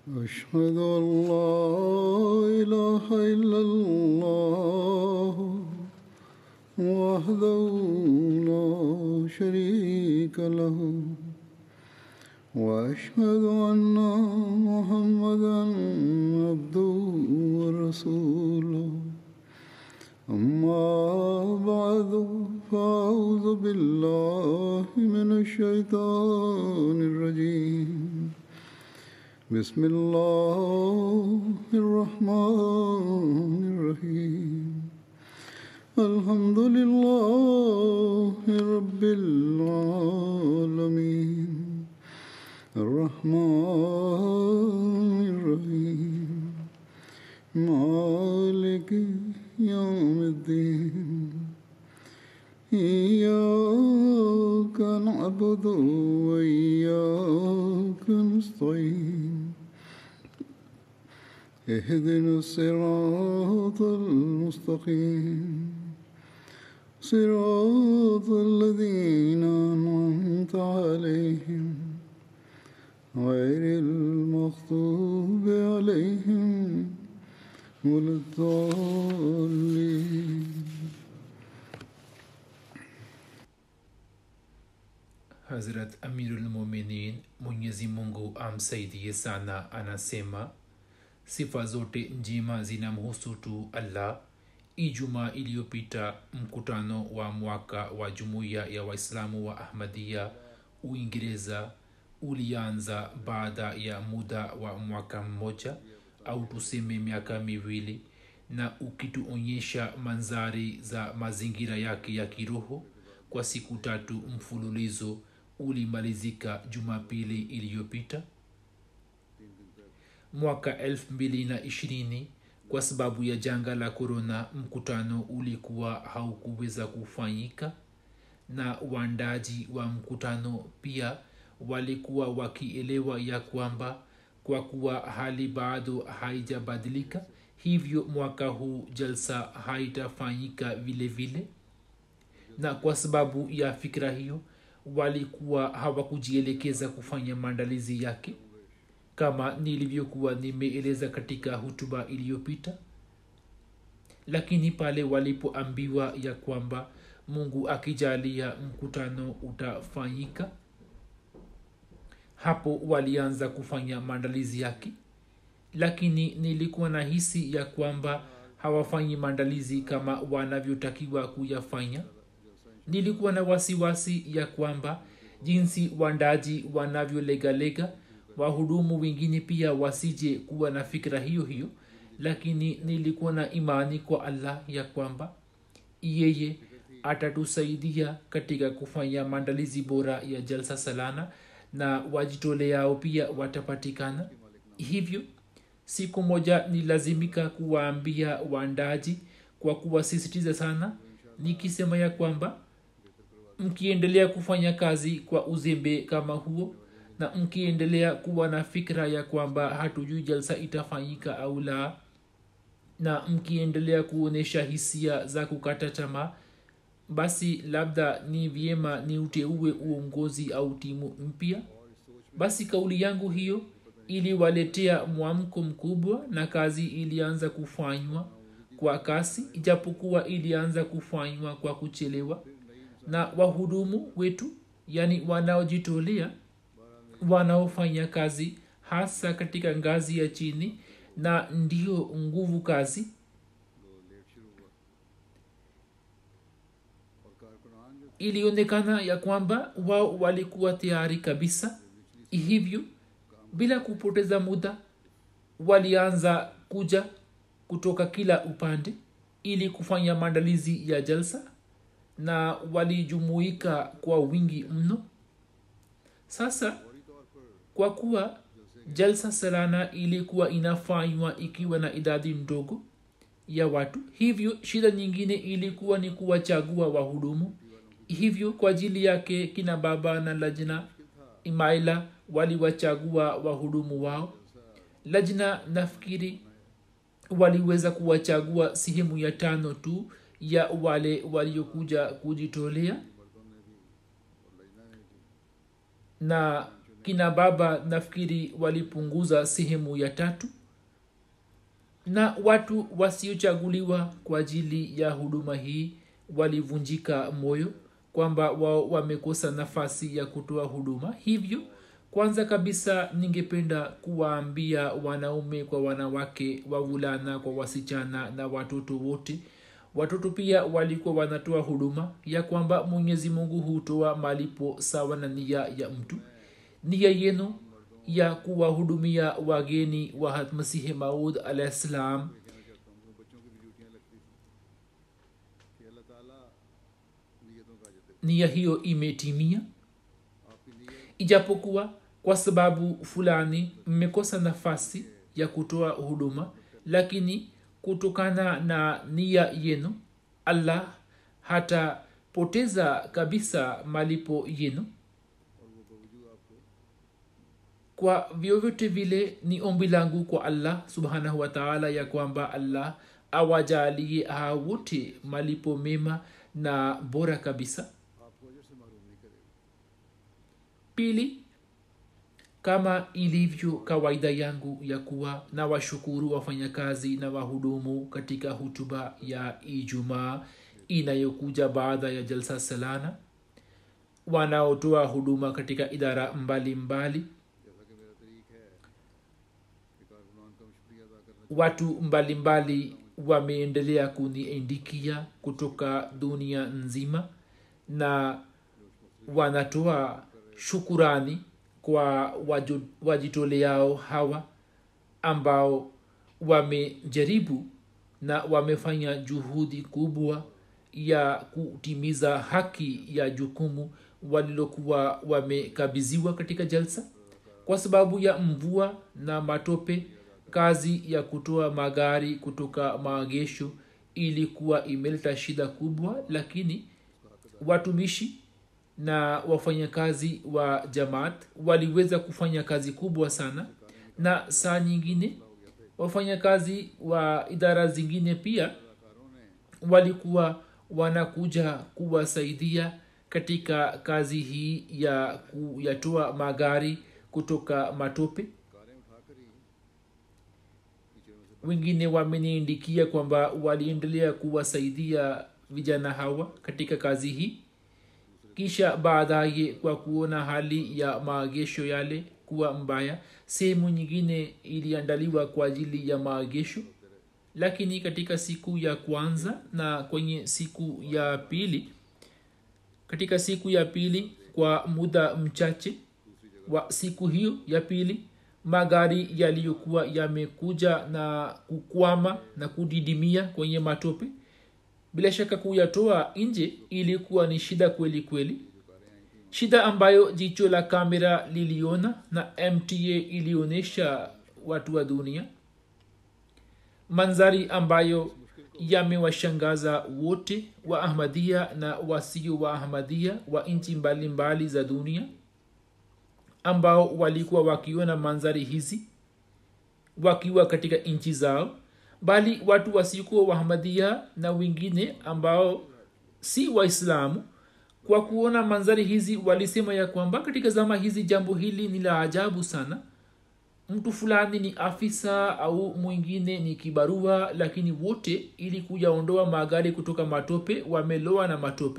أشهد أن لا إله إلا الله وحده لا شريك له وأشهد أن محمدا عبده ورسوله أما بعد فأعوذ بالله من الشيطان الرجيم بسم الله الرحمن الرحيم الحمد لله رب العالمين الرحمن الرحيم مالك يوم الدين إياك نعبد وإياك نستعين اهدنا الصراط المستقيم صراط الذين أنعمت عليهم غير المغضوب عليهم ولا الضالين Hazrat Amirul Mominin Mwenyezi Mungu amsaidie sana anasema sifa zote njema zinamhusu tu Allah. Ijumaa iliyopita mkutano wa mwaka wa jumuiya ya Waislamu wa Ahmadiyya Uingereza ulianza baada ya muda wa mwaka mmoja au tuseme miaka miwili, na ukituonyesha manzari za mazingira yake ya kiroho kwa siku tatu mfululizo ulimalizika Jumapili iliyopita mwaka 2020 kwa sababu ya janga la korona mkutano ulikuwa haukuweza kufanyika na waandaji wa mkutano pia walikuwa wakielewa ya kwamba kwa kuwa hali bado haijabadilika hivyo mwaka huu jalsa haitafanyika vile vile na kwa sababu ya fikira hiyo walikuwa hawakujielekeza kufanya maandalizi yake kama nilivyokuwa nimeeleza katika hutuba iliyopita lakini pale walipoambiwa ya kwamba mungu akijalia mkutano utafanyika hapo walianza kufanya maandalizi yake lakini nilikuwa na hisi ya kwamba hawafanyi maandalizi kama wanavyotakiwa kuyafanya nilikuwa na wasiwasi ya kwamba jinsi wandaji wanavyolegalega wahudumu wengine pia wasije kuwa na fikira hiyo hiyo lakini nilikuwa na imani kwa allah ya kwamba yeye atatusaidia katika kufanya maandalizi bora ya jalsa salana na wajitoleao pia watapatikana hivyo siku moja nilazimika kuwaambia waandaji kwa kuwasisitiza sana nikisema ya kwamba mkiendelea kufanya kazi kwa uzembe kama huo na mkiendelea kuwa na fikra ya kwamba hatujui jalsa itafanyika au la na mkiendelea kuonyesha hisia za kukata tamaa basi labda ni vyema ni uteue uongozi au timu mpya basi kauli yangu hiyo iliwaletea mwamko mkubwa na kazi ilianza kufanywa kwa kasi ijapokuwa ilianza kufanywa kwa kuchelewa na wahudumu wetu yani wanaojitolea wanaofanya kazi hasa katika ngazi ya chini na ndio nguvu kazi ilionekana ya kwamba wao walikuwa tayari kabisa hivyo bila kupoteza muda walianza kuja kutoka kila upande ili kufanya maandalizi ya jalsa na walijumuika kwa wingi mno sasa kwa kuwa jalsa salana ilikuwa inafanywa ikiwa na idadi ndogo ya watu hivyo shida nyingine ilikuwa ni kuwachagua wahudumu hivyo kwa ajili yake kina baba na lajna imaila waliwachagua wahudumu wao lajna nafikiri waliweza kuwachagua sehemu ya tano tu ya wale waliokuja kujitolea na kina baba nafikiri walipunguza sehemu ya tatu na watu wasiochaguliwa kwa ajili ya huduma hii walivunjika moyo kwamba wao wamekosa nafasi ya kutoa huduma hivyo kwanza kabisa ningependa kuwaambia wanaume kwa wanawake wavulana kwa wasichana na watoto wote watoto pia walikuwa wanatoa huduma ya kwamba mwenyezi mungu hutoa malipo sawa na nia ya mtu nia yenu ya kuwahudumia wageni wa hatmasihi maud alahi ssalam nia hiyo imetimia ijapokuwa kwa sababu fulani mmekosa nafasi ya kutoa huduma lakini kutokana na nia yenu allah hatapoteza kabisa malipo yenu kwa vyovyote vile ni ombi langu kwa allah subhanahu wataala ya kwamba allah awajalie hawa wote malipo mema na bora kabisa pili kama ilivyo kawaida yangu ya kuwa na washukuru wafanyakazi na wahudumu katika hutuba ya ijumaa inayokuja baada ya jalsa salana wanaotoa huduma katika idara mbalimbali mbali. watu mbalimbali wameendelea kuniindikia kutoka dunia nzima na wanatoa shukurani kwa wajitoleao hawa ambao wamejaribu na wamefanya juhudi kubwa ya kutimiza haki ya jukumu walilokuwa wamekabidhiwa katika jalsa kwa sababu ya mvua na matope kazi ya kutoa magari kutoka maagesho ilikuwa imeleta shida kubwa lakini watumishi na wafanyakazi wa jamaat waliweza kufanya kazi kubwa sana na saa nyingine wafanyakazi wa idara zingine pia walikuwa wanakuja kuwasaidia katika kazi hii ya kuyatoa magari kutoka matope wengine wameniindikia kwamba waliendelea kuwasaidia vijana hawa katika kazi hii kisha baadaye kwa kuona hali ya maagesho yale kuwa mbaya sehemu nyingine iliandaliwa kwa ajili ya maagesho lakini katika siku ya kwanza na kwenye siku ya pili katika siku ya pili kwa muda mchache wa siku hiyo ya pili magari yaliyokuwa yamekuja na kukwama na kudidimia kwenye matope bila shaka kuyatoa nje ilikuwa ni shida kweli kweli shida ambayo jicho la kamera liliona na mta ilionyesha watu wa dunia manzari ambayo yamewashangaza wote wa ahmadia na wasio wa ahmadia wa nchi mbalimbali za dunia ambao walikuwa wakiona manzari hizi wakiwa katika nchi zao bali watu wasiokuwa wahamadia na wengine ambao si waislamu kwa kuona manzari hizi walisema ya kwamba katika zama hizi jambo hili ni la ajabu sana mtu fulani ni afisa au mwingine ni kibarua lakini wote ili kuyaondoa magari kutoka matope wameloa na matope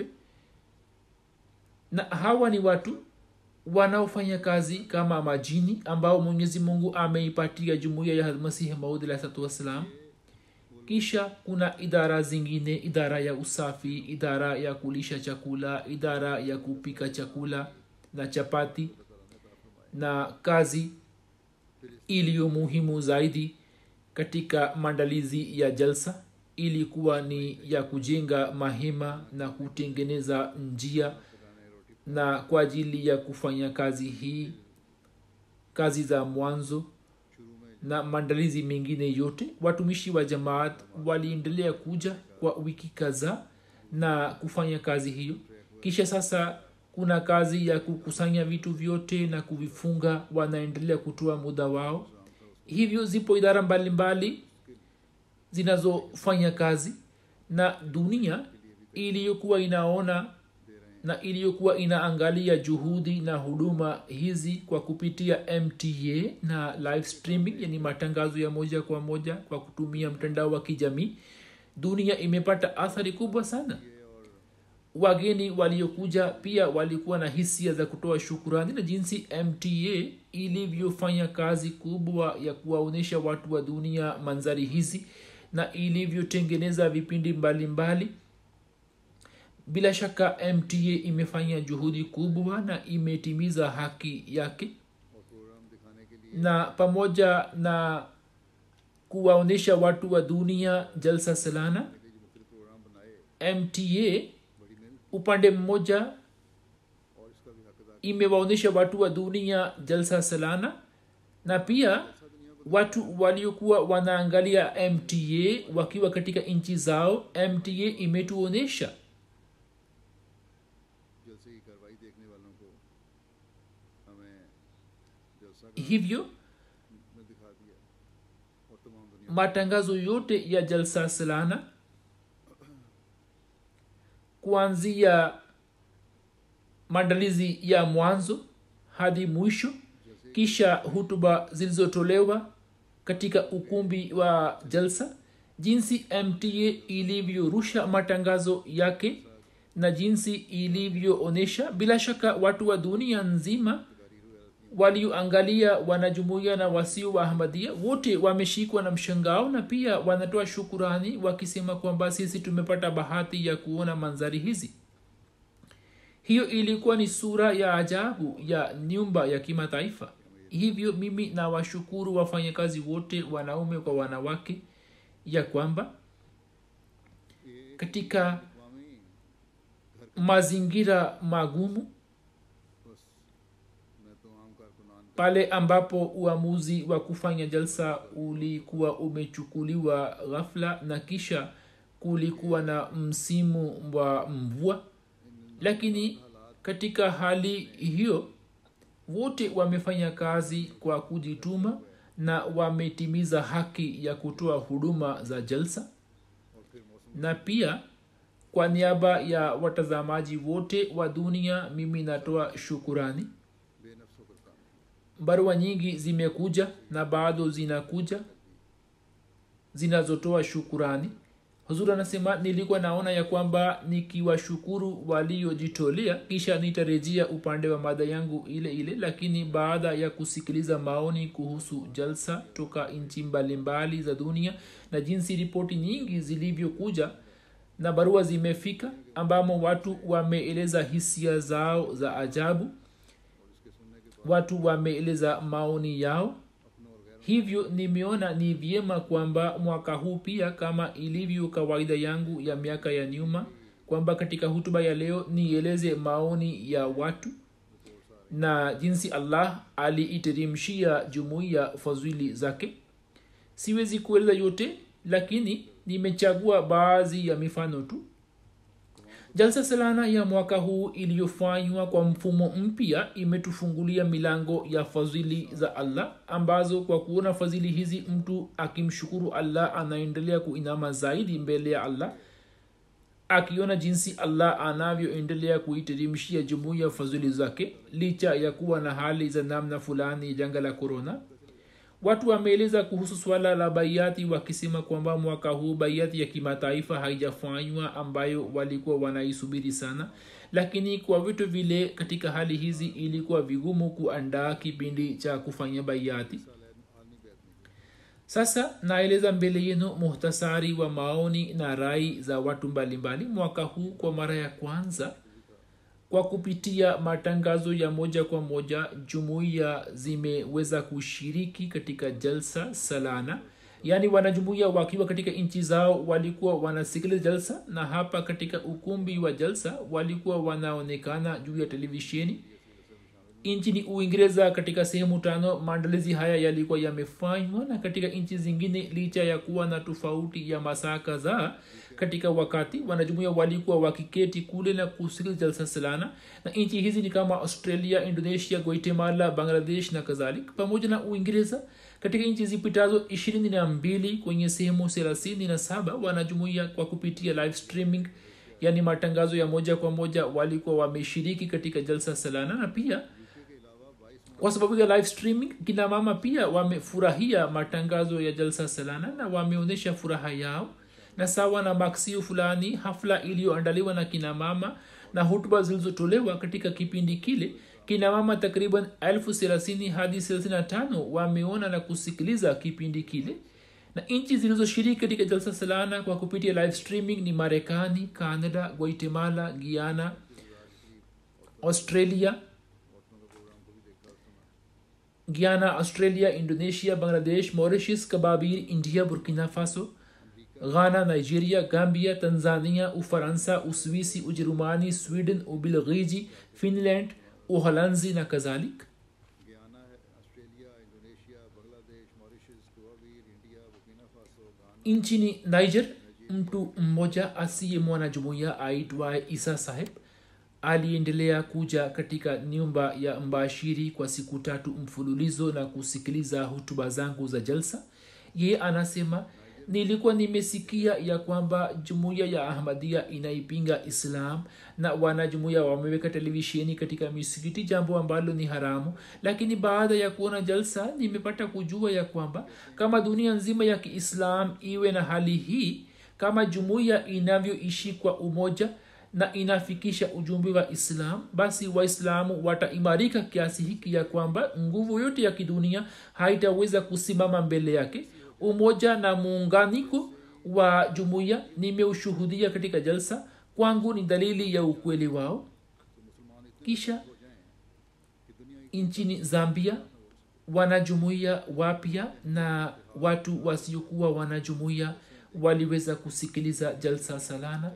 na hawa ni watu wanaofanya kazi kama majini ambao mwenyezi mungu ameipatia jumuiya ya masihi maud alahsatu wassalam kisha kuna idara zingine idara ya usafi idara ya kulisha chakula idara ya kupika chakula na chapati na kazi iliyo muhimu zaidi katika maandalizi ya jalsa ilikuwa ni ya kujenga mahema na kutengeneza njia na kwa ajili ya kufanya kazi hii kazi za mwanzo na maandalizi mengine yote watumishi wa jamaat waliendelea kuja kwa wiki kadhaa na kufanya kazi hiyo kisha sasa kuna kazi ya kukusanya vitu vyote na kuvifunga wanaendelea kutoa muda wao hivyo zipo idara mbalimbali zinazofanya kazi na dunia iliyokuwa inaona na iliyokuwa inaangalia juhudi na huduma hizi kwa kupitia mta na live streaming yani matangazo ya moja kwa moja kwa kutumia mtandao wa kijamii dunia imepata athari kubwa sana wageni waliokuja pia walikuwa na hisia za kutoa shukurani na jinsi mta ilivyofanya kazi kubwa ya kuwaonyesha watu wa dunia manzari hizi na ilivyotengeneza vipindi mbalimbali mbali. bila shaka mta imefanya juhudi kubwa na imetimiza haki yake na pamoja na kuwaonyesha watu wa dunia jalsa salana mta upande mmoja imewaonyesha watu wa dunia jalsa salana na pia watu waliokuwa wanaangalia mta wakiwa katika nchi zao mta imetuonyesha जलसे की कार्रवाई देखने वालों को हमें जलसा hivyo में दिखा दिया और तमाम दुनिया matangazo yote ya jalsa salana kuanzia maandalizi ya mwanzo hadi mwisho kisha hutuba zilizotolewa katika ukumbi wa jalsa jinsi mta ilivyorusha matangazo yake na jinsi ilivyoonyesha bila shaka watu wa dunia nzima walioangalia wanajumuia na wasio wa ahmadia wote wameshikwa na mshangao na pia wanatoa shukurani wakisema kwamba sisi tumepata bahati ya kuona manzari hizi hiyo ilikuwa ni sura ya ajabu ya nyumba ya kimataifa hivyo mimi na washukuru wafanyakazi wote wanaume kwa wanawake ya kwamba katika mazingira magumu मैं तो आम कारकुनान pale ambapo uamuzi wa kufanya jalsa ulikuwa umechukuliwa ghafla na kisha kulikuwa na msimu wa mvua lakini katika hali hiyo wote wamefanya kazi kwa kujituma na wametimiza haki ya kutoa huduma za jalsa na pia kwa niaba ya watazamaji wote wa dunia mimi natoa shukurani बेनफ्स होकर काम barua nyingi zimekuja na bado zinakuja zinazotoa shukurani huzuri anasema nilikuwa naona ya kwamba nikiwashukuru waliojitolea kisha nitarejea upande wa mada yangu ile ile lakini baada ya kusikiliza maoni kuhusu jalsa toka nchi mbalimbali za dunia na jinsi ripoti nyingi zilivyokuja na barua zimefika ambamo watu wameeleza hisia zao za ajabu watu wameeleza maoni yao hivyo nimeona ni vyema kwamba mwaka huu pia kama ilivyo kawaida yangu ya miaka ya nyuma kwamba katika hutuba ya leo nieleze maoni ya watu na jinsi allah aliiteremshia jumuiya fadhili zake siwezi kueleza yote lakini nimechagua baadhi ya mifano tu jalsa salana ya mwaka huu iliyofanywa kwa mfumo mpya imetufungulia milango ya fadhili za allah ambazo kwa kuona fadhili hizi mtu akimshukuru allah anaendelea kuinama zaidi mbele ya allah akiona jinsi allah anavyoendelea kuiteremshia jumuiya fadhili zake licha ya kuwa na hali za namna fulani janga la korona watu wameeleza kuhusu swala la baiati wakisema kwamba mwaka huu baiati ya kimataifa haijafanywa ambayo walikuwa wanaisubiri sana lakini kwa vitu vile katika hali hizi ilikuwa vigumu kuandaa kipindi cha kufanya baiati sasa naeleza mbele yenu muhtasari wa maoni na rai za watu mbalimbali mwaka huu kwa mara ya kwanza kwa kupitia matangazo ya moja kwa moja jumuiya zimeweza kushiriki katika jalsa salana yaani wanajumuiya wakiwa katika nchi zao walikuwa wanasikiliza jalsa na hapa katika ukumbi wa jalsa walikuwa wanaonekana juu ya televisheni nchini uingereza katika sehemu tano maandalizi haya yalikuwa yamefanywa na katika nchi zingine licha ya kuwa na tofauti ya masaa kadhaa katika wakati wanajumuia walikuwa wakiketi kule na kusikiliza jalsa salana na nchi hizi ni kama australia indonesia guatemala bangladesh na kadhalik pamoja na uingereza katika nchi zipitazo ishirini na mbili kwenye sehemu thelathini na saba wanajumuia kwa kupitia live streaming yaani matangazo ya moja kwa moja walikuwa wameshiriki katika jalsa salana na pia kwa sababu ya live streaming kina mama pia wamefurahia matangazo ya jalsa salana na wameonyesha furaha yao na sawa na maksio fulani hafla iliyoandaliwa na kina mama na hutuba zilizotolewa katika kipindi kile kina mama takriban elfu thelathini hadi thelathini na tano wameona na kusikiliza kipindi kile na nchi zilizoshiriki katika jalsa salana kwa kupitia live streaming ni marekani canada guatemala guiana australia guyana australia indonesia bangladesh mauritius kababir india burkina faso ghana nigeria gambia tanzania ufaransa uswisi ujerumani sweden ubelgiji finland uholanzi na kadhalik Guyana है Australia Indonesia Bangladesh Mauritius कुवावीर India Burkina Faso Ghana nchini niger mtu mmoja asiye mwanajumuiya aitwaye isa saheb aliendelea kuja katika nyumba ya mbashiri kwa siku tatu mfululizo na kusikiliza hutuba zangu za jalsa ye anasema nilikuwa nimesikia ya kwamba jumuiya ya ahmadia inaipinga islam na wanajumuiya wameweka televisheni katika misikiti jambo ambalo ni haramu lakini baada ya kuona jalsa nimepata kujua ya kwamba kama dunia nzima ya kiislam iwe na hali hii kama jumuiya inavyoishi kwa umoja na inafikisha ujumbe wa islam basi waislamu wataimarika kiasi hiki ya kwamba nguvu yote ya kidunia haitaweza kusimama mbele yake umoja na muunganiko wa jumuiya nimeushuhudia katika jalsa kwangu ni dalili ya ukweli wao kisha nchini zambia wanajumuiya wapya na watu wasiokuwa wanajumuiya waliweza kusikiliza jalsa salana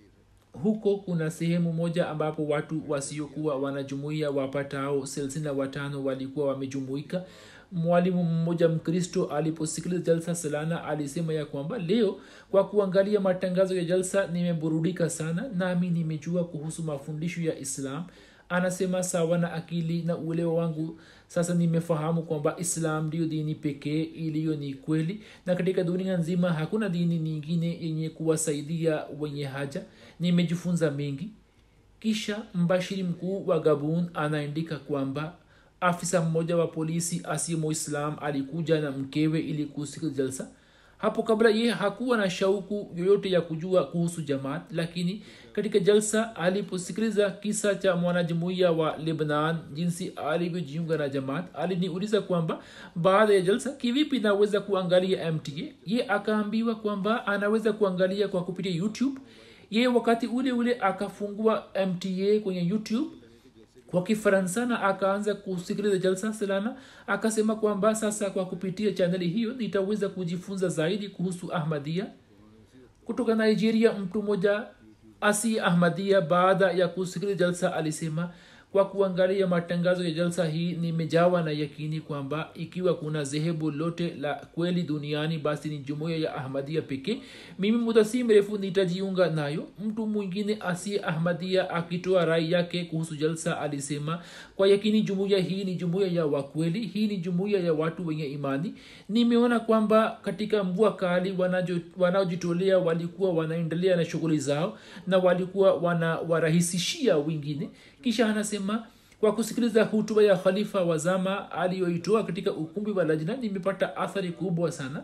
huko kuna sehemu moja ambapo watu wasiokuwa wanajumuia wapatao thelathini na watano walikuwa wamejumuika mwalimu mmoja mkristo aliposikiliza jalsa salana alisema ya kwamba leo kwa kuangalia matangazo ya jalsa nimeburudika sana nami nimejua kuhusu mafundisho ya islam anasema sawa na akili na uelewa wangu sasa nimefahamu kwamba islam ndiyo dini pekee iliyo ni kweli na katika dunia nzima hakuna dini nyingine yenye kuwasaidia wenye haja nimejifunza mengi kisha mbashiri mkuu wa gabun anaandika kwamba afisa mmoja wa polisi asiye muislam alikuja na mkewe ili kusikiliza jalsa hapo kabla ye hakuwa na shauku yoyote ya kujua kuhusu jamaat lakini katika jalsa aliposikiliza kisa cha mwanajumuiya wa lebnan jinsi alivyojiunga na jamaat aliniuliza kwamba baada ya jalsa kivipi naweza kuangalia mta ye akaambiwa kwamba anaweza kuangalia kwa kupitia youtube ye wakati ule ule akafungua mta kwenye youtube kwa kifaransa na akaanza kusikiliza jalsa salana akasema kwamba sasa kwa kupitia chaneli hiyo nitaweza kujifunza zaidi kuhusu ahmadia kutoka nigeria mtu mmoja asi ahmadia baada ya kusikiliza jalsa alisema kwa kuangalia matangazo ya jalsa hii nimejawa na yakini kwamba ikiwa kuna dhehebu lote la kweli duniani basi ni jumuiya ya ahmadia pekee mimi muda si mrefu nitajiunga nayo mtu mwingine asiye ahmadia akitoa rai yake kuhusu jalsa alisema kwa yakini jumuiya hii ni jumuiya ya wakweli hii ni jumuiya ya watu wenye imani nimeona kwamba katika mvua kali wanajo- wanaojitolea walikuwa wanaendelea na shughuli zao na walikuwa wanawarahisishia wengine kisha anasema kwa kusikiliza hutuba ya khalifa wa zama aliyoitoa katika ukumbi wa lajna nimepata athari kubwa sana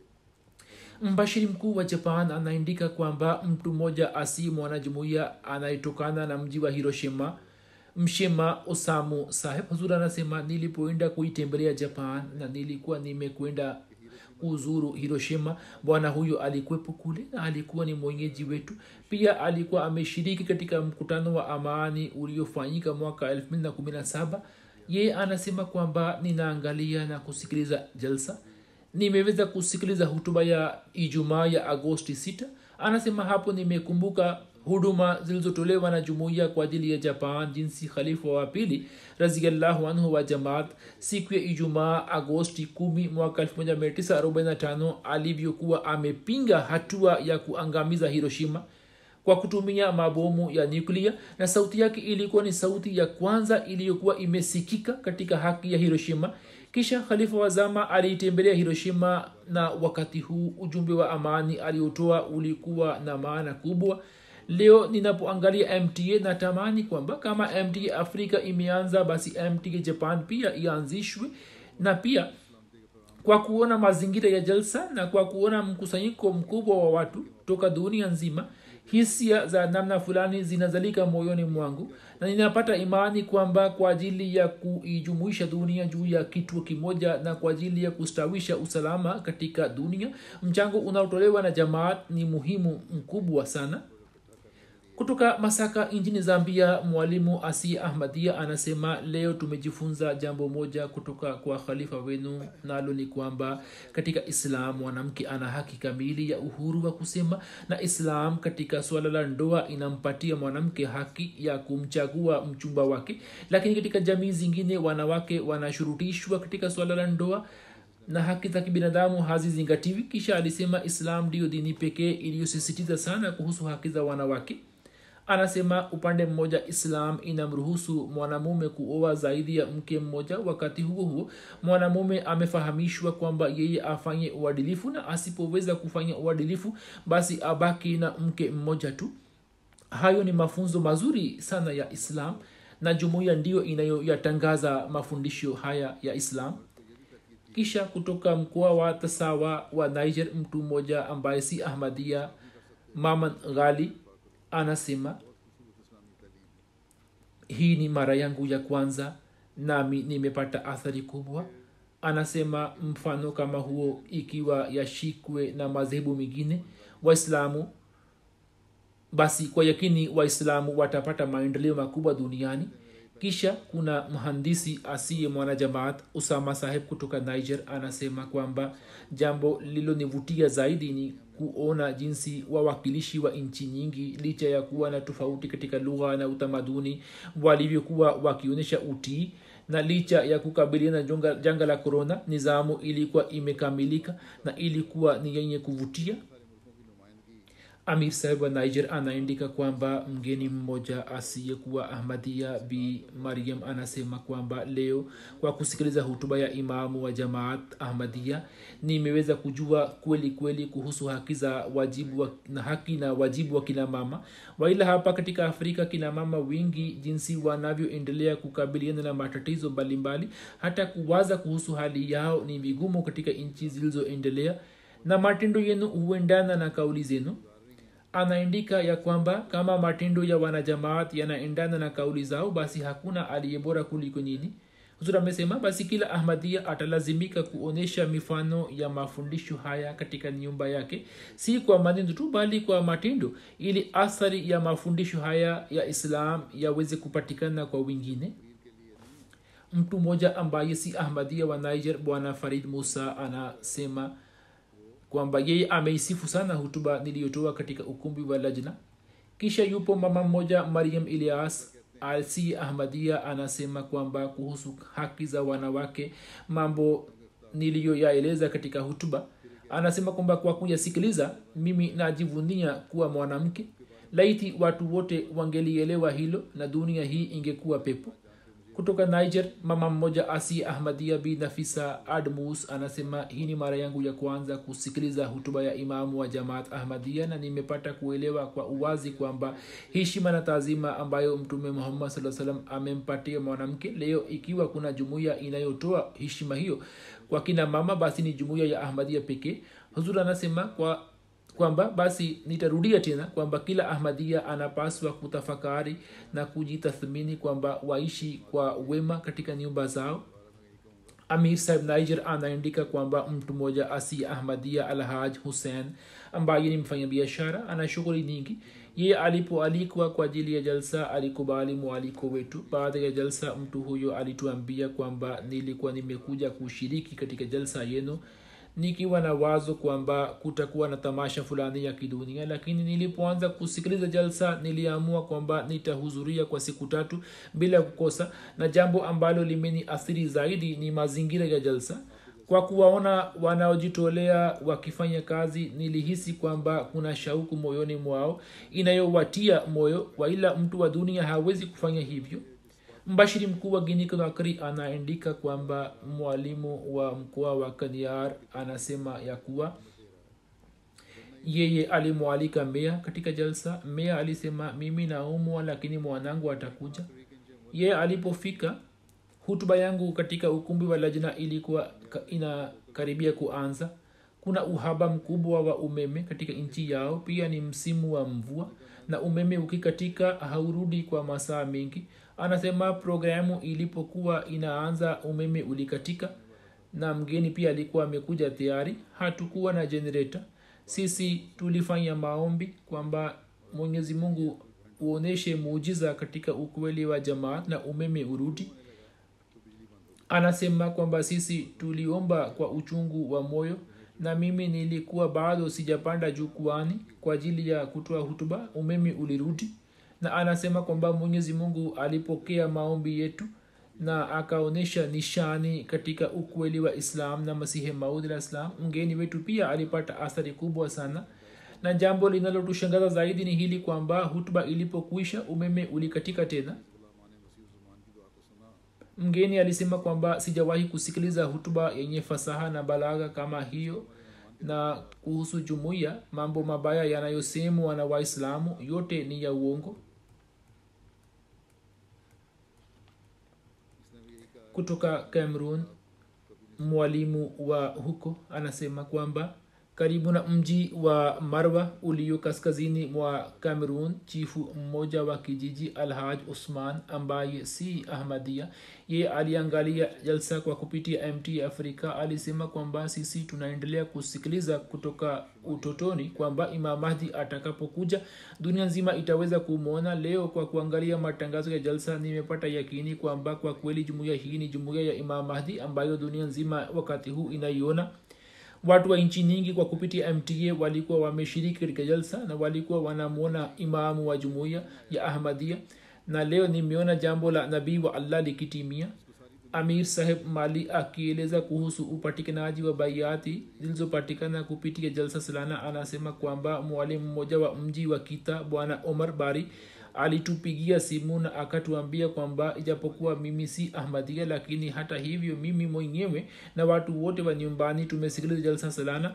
mbashiri mkuu wa japan anaandika kwamba mtu mmoja asi mwanajumuiya anayetokana na mji wa hiroshima mshema osamu saheb huzur anasema nilipoenda kuitembelea japan na nilikuwa nimekwenda kuzuru hiroshima bwana huyo alikuwepo kule na alikuwa ni mwenyeji wetu pia alikuwa ameshiriki katika mkutano wa amani uliofanyika mwaka 217 ye anasema kwamba ninaangalia na kusikiliza jalsa nimeweza kusikiliza hutuba ya ijumaa ya agosti 6 anasema hapo nimekumbuka huduma zilizotolewa na jumuiya kwa ajili ya japan jinsi khalifa wa pili raziallahu anhu wa jamaat siku ya ijumaa agosti 1 mwaka 1945 alivyokuwa amepinga hatua ya kuangamiza hiroshima kwa kutumia mabomu ya nyuklia na sauti yake ilikuwa ni sauti ya kwanza iliyokuwa imesikika katika haki ya hiroshima kisha khalifa wa zama aliitembelea hiroshima na wakati huu ujumbe wa amani aliotoa ulikuwa na maana kubwa leo ninapoangalia mta natamani kwamba kama mta afrika imeanza basi mta japan pia ianzishwe na pia kwa kuona mazingira ya jalsa na kwa kuona mkusanyiko mkubwa wa watu toka dunia nzima hisia za namna fulani zinazalika moyoni mwangu na ninapata imani kwamba kwa ajili ya kuijumuisha dunia juu ya kituo kimoja na kwa ajili ya kustawisha usalama katika dunia mchango unaotolewa na jamaat ni muhimu mkubwa sana kutoka masaka nchini zambia mwalimu asia ahmadia anasema leo tumejifunza jambo moja kutoka kwa khalifa wenu nalo ni kwamba katika islam mwanamke ana haki kamili ya uhuru wa kusema na islam katika suala la ndoa inampatia mwanamke haki ya kumchagua mchumba wake lakini katika jamii zingine wanawake wanashurutishwa katika suala la ndoa na haki za kibinadamu hazizingatiwi kisha alisema islam ndiyo dini pekee iliyosisitiza sana kuhusu haki za wanawake anasema upande mmoja islam inamruhusu mwanamume kuoa zaidi ya mke mmoja wakati huo huo mwanamume amefahamishwa kwamba yeye afanye uadilifu na asipoweza kufanya uadilifu basi abaki na mke mmoja tu hayo ni mafunzo mazuri sana ya islam na jumuiya ndiyo inayoyatangaza mafundisho haya ya islam kisha kutoka mkoa wa tasawa wa niger mtu mmoja ambaye si ahmadia maman ghali anasema hii ni mara yangu ya kwanza nami nimepata athari kubwa anasema mfano kama huo ikiwa yashikwe na madhehebu mengine waislamu basi kwa yakini waislamu watapata maendeleo makubwa duniani kisha kuna mhandisi asiye mwanajamaat usama saheb kutoka niger anasema kwamba jambo lililonivutia zaidi ni kuona jinsi wawakilishi wa nchi nyingi licha ya kuwa na tofauti katika lugha na utamaduni walivyokuwa wakionyesha utii na licha ya kukabiliana na janga la korona nizamu ilikuwa imekamilika na ilikuwa ni yenye kuvutia amir saheb wa niger anaandika kwamba mgeni mmoja asiyekuwa ahmadia bi mariam anasema kwamba leo kwa kusikiliza hutuba ya imamu wa jamaat ahmadia nimeweza kujua kweli kweli kuhusu haki za wajibu wa, na haki na wajibu wa kina mama waila hapa katika afrika kina mama wengi jinsi wanavyoendelea kukabiliana na matatizo mbalimbali hata kuwaza kuhusu hali yao ni vigumu katika nchi zilizoendelea na matendo yenu huendana na kauli zenu anaandika ya kwamba kama matendo ya wanajamaat yanaendana na kauli zao basi hakuna aliye bora kuliko nyini huzur amesema basi kila ahmadia atalazimika kuonyesha mifano ya mafundisho haya katika nyumba yake si kwa maneno tu bali kwa matendo ili athari ya mafundisho haya ya islam yaweze kupatikana kwa wengine mtu mmoja ambaye si ahmadia wa niger bwana farid musa anasema kwamba yeye ameisifu sana hutuba niliyotoa katika ukumbi wa lajna kisha yupo mama mmoja mariam ilias alsi ahmadia anasema kwamba kuhusu haki za wanawake mambo niliyoyaeleza katika hutuba anasema kwamba kwa kuyasikiliza mimi najivunia kuwa mwanamke laiti watu wote wangelielewa hilo na dunia hii ingekuwa pepo kutoka niger mama mmoja asi ahmadia bi nafisa admus anasema hii ni mara yangu ya kwanza kusikiliza hutuba ya imamu wa jamaat ahmadia na nimepata kuelewa kwa uwazi kwamba heshima na taazima ambayo mtume muhammad saa salam amempatia mwanamke leo ikiwa kuna jumuiya inayotoa heshima hiyo kwa kina mama basi ni jumuiya ya ahmadia pekee huzur anasema kwa kwamba basi nitarudia tena kwamba kila ahmadia anapaswa kutafakari na kujitathmini kwamba waishi kwa wema katika nyumba zao amir sahib niger anaandika kwamba mtu mmoja asi ahmadia alhaj hussein ambaye ni mfanyabiashara ana shughuli nyingi ye alipoalikwa kwa ajili ya jalsa alikubali mwaliko wetu baada ya jalsa mtu huyo alituambia kwamba nilikuwa nimekuja kushiriki katika jalsa yenu nikiwa na wazo kwamba kutakuwa na tamasha fulani ya kidunia lakini nilipoanza kusikiliza jalsa niliamua kwamba nitahudhuria kwa siku tatu bila kukosa na jambo ambalo limeniathiri zaidi ni mazingira ya jalsa kwa kuwaona wanaojitolea wakifanya kazi nilihisi kwamba kuna shauku moyoni mwao inayowatia moyo waila mtu wa dunia hawezi kufanya hivyo mbashiri mkuu wa gini konakri anaandika kwamba mwalimu wa mkoa wa kaniar anasema ya kuwa yeye alimwalika mea katika jalsa mea alisema mimi naumwa lakini mwanangu atakuja yeye alipofika hutuba yangu katika ukumbi wa lajna ilikuwa ka- inakaribia kuanza kuna uhaba mkubwa wa umeme katika nchi yao pia ni msimu wa mvua na umeme ukikatika haurudi kwa masaa mengi anasema programu ilipokuwa inaanza umeme ulikatika na mgeni pia alikuwa amekuja tayari hatukuwa na generator sisi tulifanya maombi kwamba mwenyezi mungu uoneshe muujiza katika ukweli wa jamaat na umeme urudi anasema kwamba sisi tuliomba kwa uchungu wa moyo na mimi nilikuwa bado sijapanda jukwani kwa ajili ya kutoa hutuba umeme ulirudi na anasema kwamba mwenyezi mungu alipokea maombi yetu na akaonyesha nishani katika ukweli wa islam na masihi maud la islam mgeni wetu pia alipata athari kubwa sana na jambo linalotushangaza zaidi ni hili kwamba hutuba ilipokuisha umeme ulikatika tena mgeni alisema kwamba sijawahi kusikiliza hutuba yenye fasaha na balagha kama hiyo na kuhusu jumuiya mambo mabaya yanayosemwa na waislamu yote ni ya uongo kutoka cameroon mwalimu wa huko anasema kwamba karibu na mji wa marwa ulio kaskazini mwa cameroon chifu mmoja wa kijiji alhaj usman ambaye si ahmadia ye aliangalia jalsa kwa kupitia mt afrika alisema kwamba sisi tunaendelea kusikiliza kutoka utotoni kwamba imam mahdi atakapokuja dunia nzima itaweza kumwona leo kwa kuangalia matangazo ya jalsa nimepata yakini kwamba kwa kweli jumuiya hii ni jumuiya ya imam mahdi ambayo dunia nzima wakati huu inaiona watu wa nchi nyingi kwa kupitia mta walikuwa wameshiriki katika jalsa na walikuwa wanamwona imamu wa jumuiya ya ahmadia na leo nimeona jambo la nabii wa allah likitimia amir saheb mali akieleza kuhusu upatikanaji wa baiati zilizopatikana kupitia jalsa salana anasema kwamba mwalimu mmoja wa mji wa kita bwana omar bari alitupigia simu na akatuambia kwamba ijapokuwa mimi si ahmadia lakini hata hivyo mimi mwenyewe na watu wote wa nyumbani tumesikiliza jalsa salana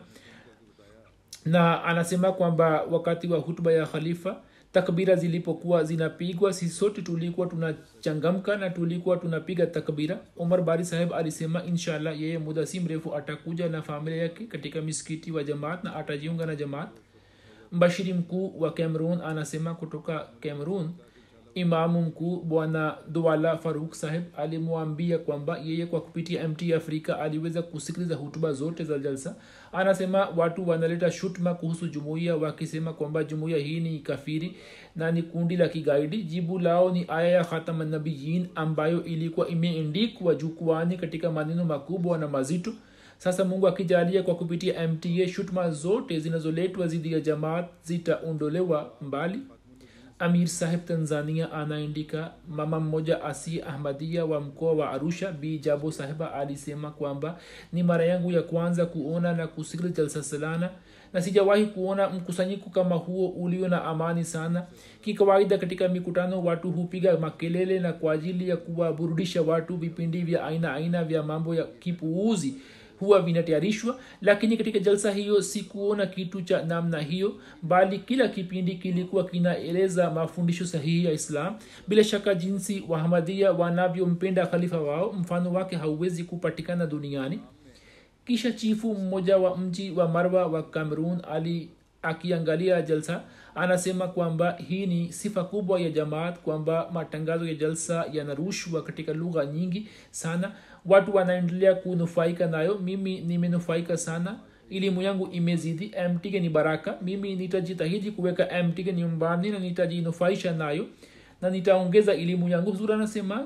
na anasema kwamba wakati wa hutuba ya khalifa takbira zilipokuwa zinapigwa sisi sote tulikuwa tunachangamka na tulikuwa tunapiga takbira umar bari saheb alisema inshallah yeye muda si mrefu atakuja na familia yake katika misikiti wa jamaat na atajiunga na jamaat mbashiri mkuu wa cameroon anasema kutoka cameroon imamu mkuu bwana duala faruk saheb alimwambia kwamba yeye kwa kupitia mt afrika aliweza kusikiliza hutuba zote za jalsa anasema watu wanaleta shutma kuhusu jumuiya wakisema kwamba jumuiya hii ni kafiri na ni kundi la kigaidi jibu lao ni aya ya khatamanabiyin ambayo ilikuwa imeendikwa jukwani katika maneno makubwa na mazito sasa mungu akijalia kwa kupitia mta shutma zote zinazoletwa dhidi ya jamaat zitaondolewa mbali amir saheb tanzania anaandika mama mmoja asi ahmadia wa mkoa wa arusha b jabo sahiba alisema kwamba ni mara yangu ya kwanza kuona na kusikiliza jalsa salana na sijawahi kuona mkusanyiko kama huo ulio na amani sana kikawaida katika mikutano watu hupiga makelele na kwa ajili ya kuwaburudisha watu vipindi vya aina aina vya mambo ya kipuuzi huwa vinatayarishwa lakini katika jalsa hiyo sikuona kitu cha namna hiyo bali kila kipindi kilikuwa kinaeleza mafundisho sahihi ya islam bila shaka jinsi wahamadia wanavyompenda khalifa wao mfano wake hauwezi kupatikana duniani kisha chifu mmoja wa mji wa marwa wa cameroon ali akiangalia jalsa anasema kwamba hii ni sifa kubwa ya jamaat kwamba matangazo ya jalsa yanarushwa katika lugha nyingi sana watu wanaendelea kunufaika nayo mimi nimenufaika sana elimu yangu imezidi mtike ni baraka mimi nitajitahidi kuweka mtike nyumbani na nitajinufaisha nayo na nitaongeza elimu yangu huzuri anasema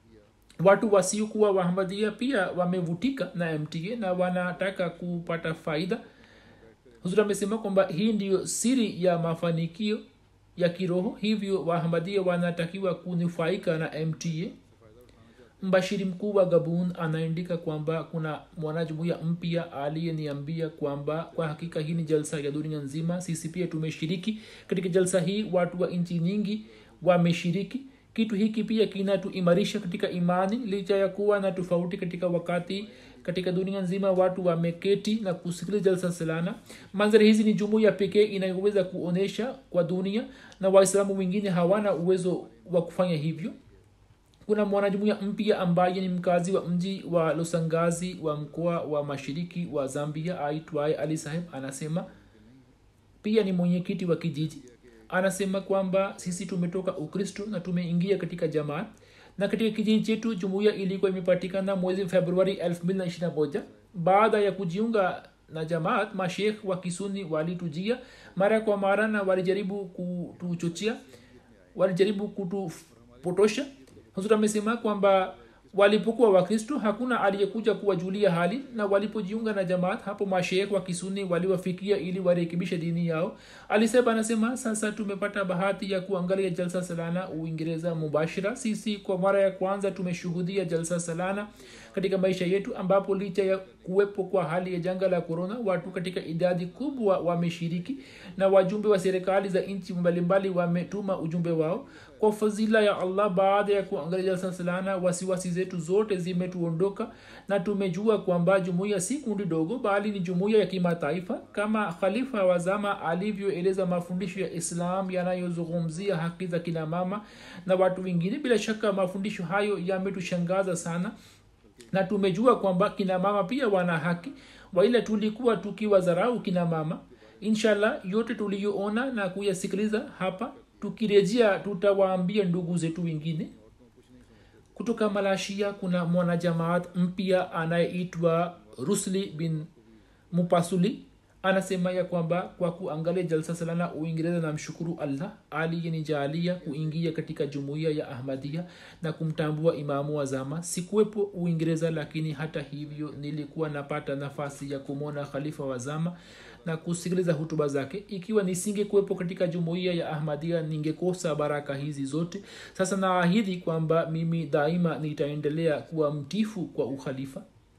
watu wasiokuwa wahamadia pia wamevutika na mta na wanataka kupata faida huzuri amesema kwamba hii ndiyo siri ya mafanikio ya kiroho hivyo wahamadia wanatakiwa kunufaika na mta mbashiri mkuu wa gabun anaandika kwamba kuna mwanajumuia mpya aliyeniambia kwamba kwa hakika hii ni jalsa ya dunia nzima sisi pia tumeshiriki katika jalsa hii watu wa nchi nyingi wameshiriki kitu hiki pia kinatuimarisha katika imani licha ya kuwa na tofauti katika wakati katika dunia nzima watu wameketi na kusikiliza jalsa salana manzari hizi ni jumuiya pekee inayoweza kuonyesha kwa dunia na waislamu wengine hawana uwezo wa kufanya hivyo kuna mwanajumuiya mpya ambaye ni mkazi wa mji wa losangazi wa mkoa wa mashiriki wa zambia aitwaye ali saheb anasema pia ni mwenyekiti wa kijiji anasema kwamba sisi tumetoka ukristo na tumeingia katika jamaa na katika kijiji chetu jumuiya ilikuwa imepatikana mwezi februari 221 baada ya kujiunga na jamaat mashekh wa kisuni walitujia mara kwa mara na walijaribu kutuchochea walijaribu kutupotosha huzur amesema kwamba walipokuwa wakristo hakuna aliyekuja kuwajulia hali na walipojiunga na jamaat hapo mashekh wa kisuni waliwafikia ili warekebishe dini yao alisema anasema sasa tumepata bahati ya kuangalia jalsa salana uingereza mubashira sisi kwa mara ya kwanza tumeshuhudia jalsa salana katika maisha yetu ambapo licha ya kuwepo kwa hali ya janga la korona watu katika idadi kubwa wameshiriki na wajumbe wa serikali za nchi mbalimbali wametuma ujumbe wao kwa fadhila ya allah baada ya kuangalia jalsa salana wasiwasi zetu zote zimetuondoka na tumejua kwamba jumuiya si kundi dogo bali ni jumuiya ya kimataifa kama khalifa wa zama alivyoeleza mafundisho ya islam yanayozungumzia haki za kina mama na watu wengine bila shaka mafundisho hayo yametushangaza sana na tumejua kwamba kina mama pia wana haki waila tulikuwa tukiwadharau kina mama inshallah yote tuliyoona na kuyasikiliza hapa tukirejea tutawaambia ndugu zetu wengine kutoka malashia kuna mwanajamaat mpya anayeitwa rusli bin mupasuli anasema ya kwamba kwa kuangalia jalsa salana uingereza na mshukuru allah aliyenijalia kuingia katika jumuiya ya ahmadia na kumtambua imamu wa zama sikuwepo uingereza lakini hata hivyo nilikuwa napata nafasi ya kumwona khalifa wa zama na kusikiliza hutuba zake ikiwa nisingekuwepo katika jumuiya ya ahmadia ningekosa baraka hizi zote sasa naahidi kwamba mimi daima nitaendelea kuwa mtifu kwa ukhalifa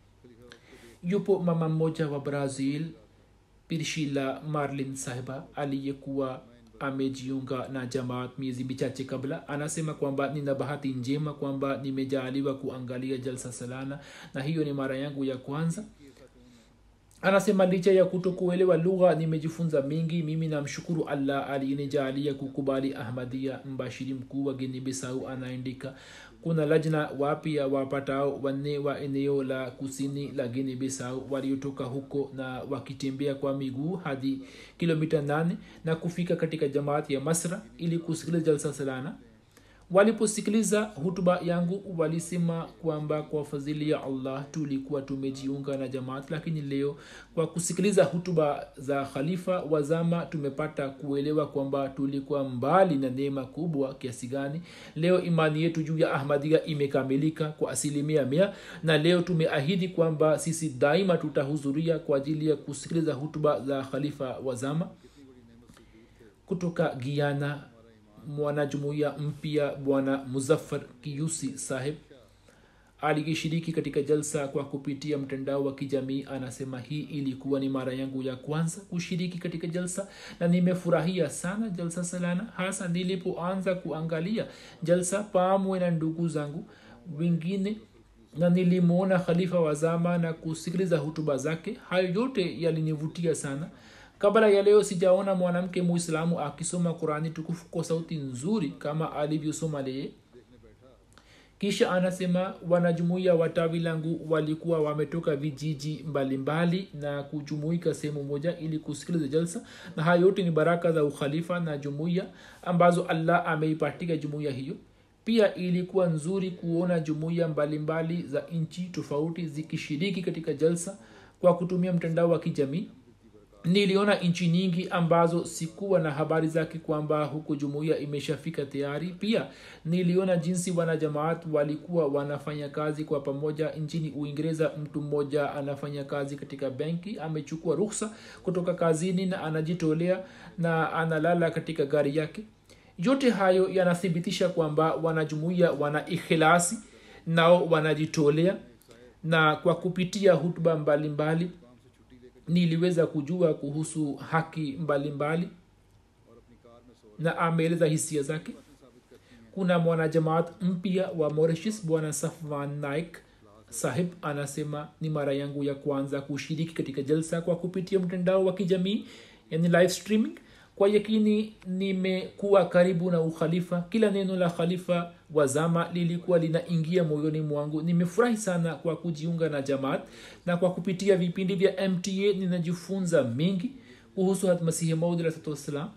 yupo mama mmoja wa brazil pirshila marlin sahiba aliyekuwa amejiunga na jamaat miezi michache kabla anasema kwamba nina bahati njema kwamba nimejaaliwa kuangalia jalsa salana na hiyo ni mara yangu ya kwanza anasema licha ya kutokuelewa lugha nimejifunza mingi mimi namshukuru allah aliyenijalia kukubali ahmadia mbashiri mkuu wa gini bisau anaandika kuna lajna wapya wapatao wanne wa eneo la kusini la gini bisau waliotoka huko na wakitembea kwa miguu hadi kilomita 8 na kufika katika jamaati ya masra ili kusikiliza jalsa salana waliposikiliza hutuba yangu walisema kwamba kwa fadhili ya allah tulikuwa tumejiunga na jamaat lakini leo kwa kusikiliza hutuba za khalifa wa zama tumepata kuelewa kwamba tulikuwa mbali na neema kubwa kiasi gani leo imani yetu juu ya ahmadia imekamilika kwa asilimia mia na leo tumeahidi kwamba sisi daima tutahudhuria kwa ajili ya kusikiliza hutuba za khalifa wa zama kutoka giana mwanajumuiya mpya bwana muzaffar kiyusi saheb aliyeshiriki katika jalsa kwa kupitia mtandao wa kijamii anasema hii ilikuwa ni mara yangu ya kwanza kushiriki katika jalsa na nimefurahia sana jalsa salana hasa nilipoanza kuangalia jalsa pamwe na ndugu zangu wengine na nilimwona khalifa wa zama na kusikiliza hutuba zake hayo yote yalinivutia sana kabla ya leo sijaona mwanamke muislamu akisoma qurani tukufu kwa sauti nzuri kama alivyosoma leye kisha anasema wanajumuiya wa tawi langu walikuwa wametoka vijiji mbalimbali mbali na kujumuika sehemu moja ili kusikiliza jalsa na haya yote ni baraka za ukhalifa na jumuiya ambazo allah ameipatika jumuiya hiyo pia ilikuwa nzuri kuona jumuiya mbalimbali za nchi tofauti zikishiriki katika jalsa kwa kutumia mtandao wa kijamii niliona nchi nyingi ambazo sikuwa na habari zake kwamba huku jumuiya imeshafika tayari pia niliona jinsi wanajamaat walikuwa wanafanya kazi kwa pamoja nchini uingereza mtu mmoja anafanya kazi katika benki amechukua ruhsa kutoka kazini na anajitolea na analala katika gari yake yote hayo yanathibitisha kwamba wanajumuiya wana ikhilasi nao wanajitolea na kwa kupitia hutuba mbalimbali mbali, niliweza kujua kuhusu haki mbalimbali mbali, na ameeleza hisia zake kuna mwanajamaat mpya wa mauritius bwana safwan naik sahib anasema ni mara yangu ya kwanza kushiriki katika jalsa kwa kupitia mtandao wa kijamii yani live streaming kwa yakini nimekuwa karibu na ukhalifa kila neno la khalifa wa zama lilikuwa linaingia moyoni mwangu nimefurahi sana kwa kujiunga na jamaat na kwa kupitia vipindi vya mta ninajifunza mengi kuhusu hatmasihi maud alahsatu wassalam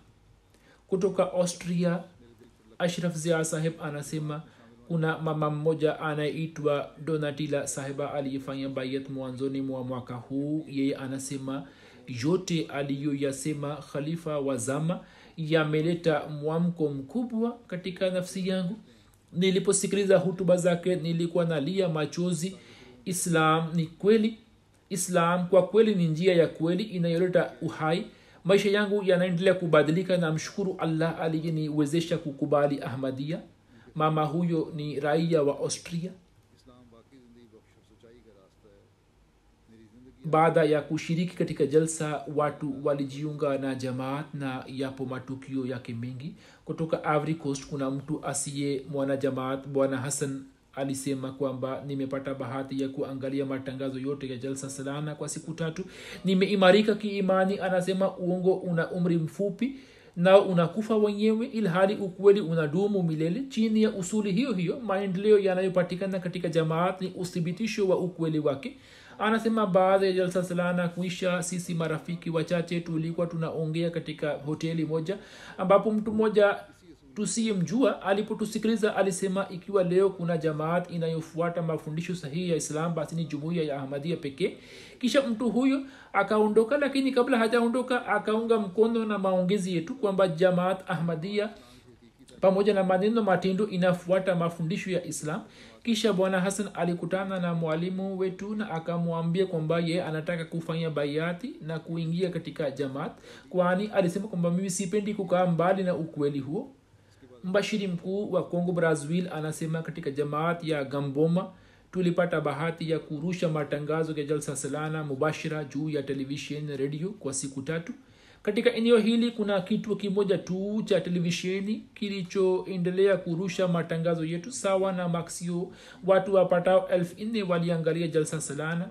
kutoka austria ashraf zia saheb anasema kuna mama mmoja anayeitwa donatila sahiba aliyefanya bayat mwanzoni mwa mwaka huu yeye anasema yote aliyoyasema khalifa wa zama yameleta mwamko mkubwa katika nafsi yangu niliposikiliza hutuba zake nilikuwa nalia machozi islam ni kweli islam kwa kweli ni njia ya kweli inayoleta uhai maisha yangu yanaendelea kubadilika na mshukuru allah aliyeniwezesha kukubali ahmadia mama huyo ni raia wa austria इस्लाम वाकई ज़िंदगी बख्श और सच्चाई का रास्ता है मेरी ज़िंदगी baada ya kushiriki katika jalsa watu walijiunga na jamaat na yapo matukio yake mengi kutoka Ivory coast kuna mtu asiye mwanajamaat bwana hassan alisema kwamba nimepata bahati ya kuangalia matangazo yote ya jalsa salana kwa siku tatu nimeimarika kiimani anasema uongo una umri mfupi nao unakufa wenyewe ilhali ukweli unadumu milele chini ya usuli hiyo hiyo maendeleo yanayopatikana katika jamaat ni uthibitisho wa ukweli wake anasema baada ya jalsa salana kuisha sisi marafiki wachache tulikuwa tunaongea katika hoteli moja ambapo mtu mmoja tusiyemjua alipotusikiliza alisema ikiwa leo kuna jamaat inayofuata mafundisho sahihi ya islam basi ni jumuiya ya ahmadia pekee kisha mtu huyo akaondoka lakini kabla hajaondoka akaunga mkono na maongezi yetu kwamba jamaat ahmadia pamoja na maneno matendo inafuata mafundisho ya islam kisha bwana hasan alikutana na mwalimu wetu na akamwambia kwamba ye anataka kufanya baiati na kuingia katika jamaat kwani alisema kwamba mimi sipendi kukaa mbali na ukweli huo mbashiri mkuu wa congo brazil anasema katika jamaat ya gamboma tulipata bahati ya kurusha matangazo ya jalsa salana mubashira juu ya televishen redio kwa siku tatu katika eneo hili kuna kituo kimoja tu cha televisheni kilichoendelea kurusha matangazo yetu sawa na maksio watu wapatao elfu nne waliangalia jalsa salana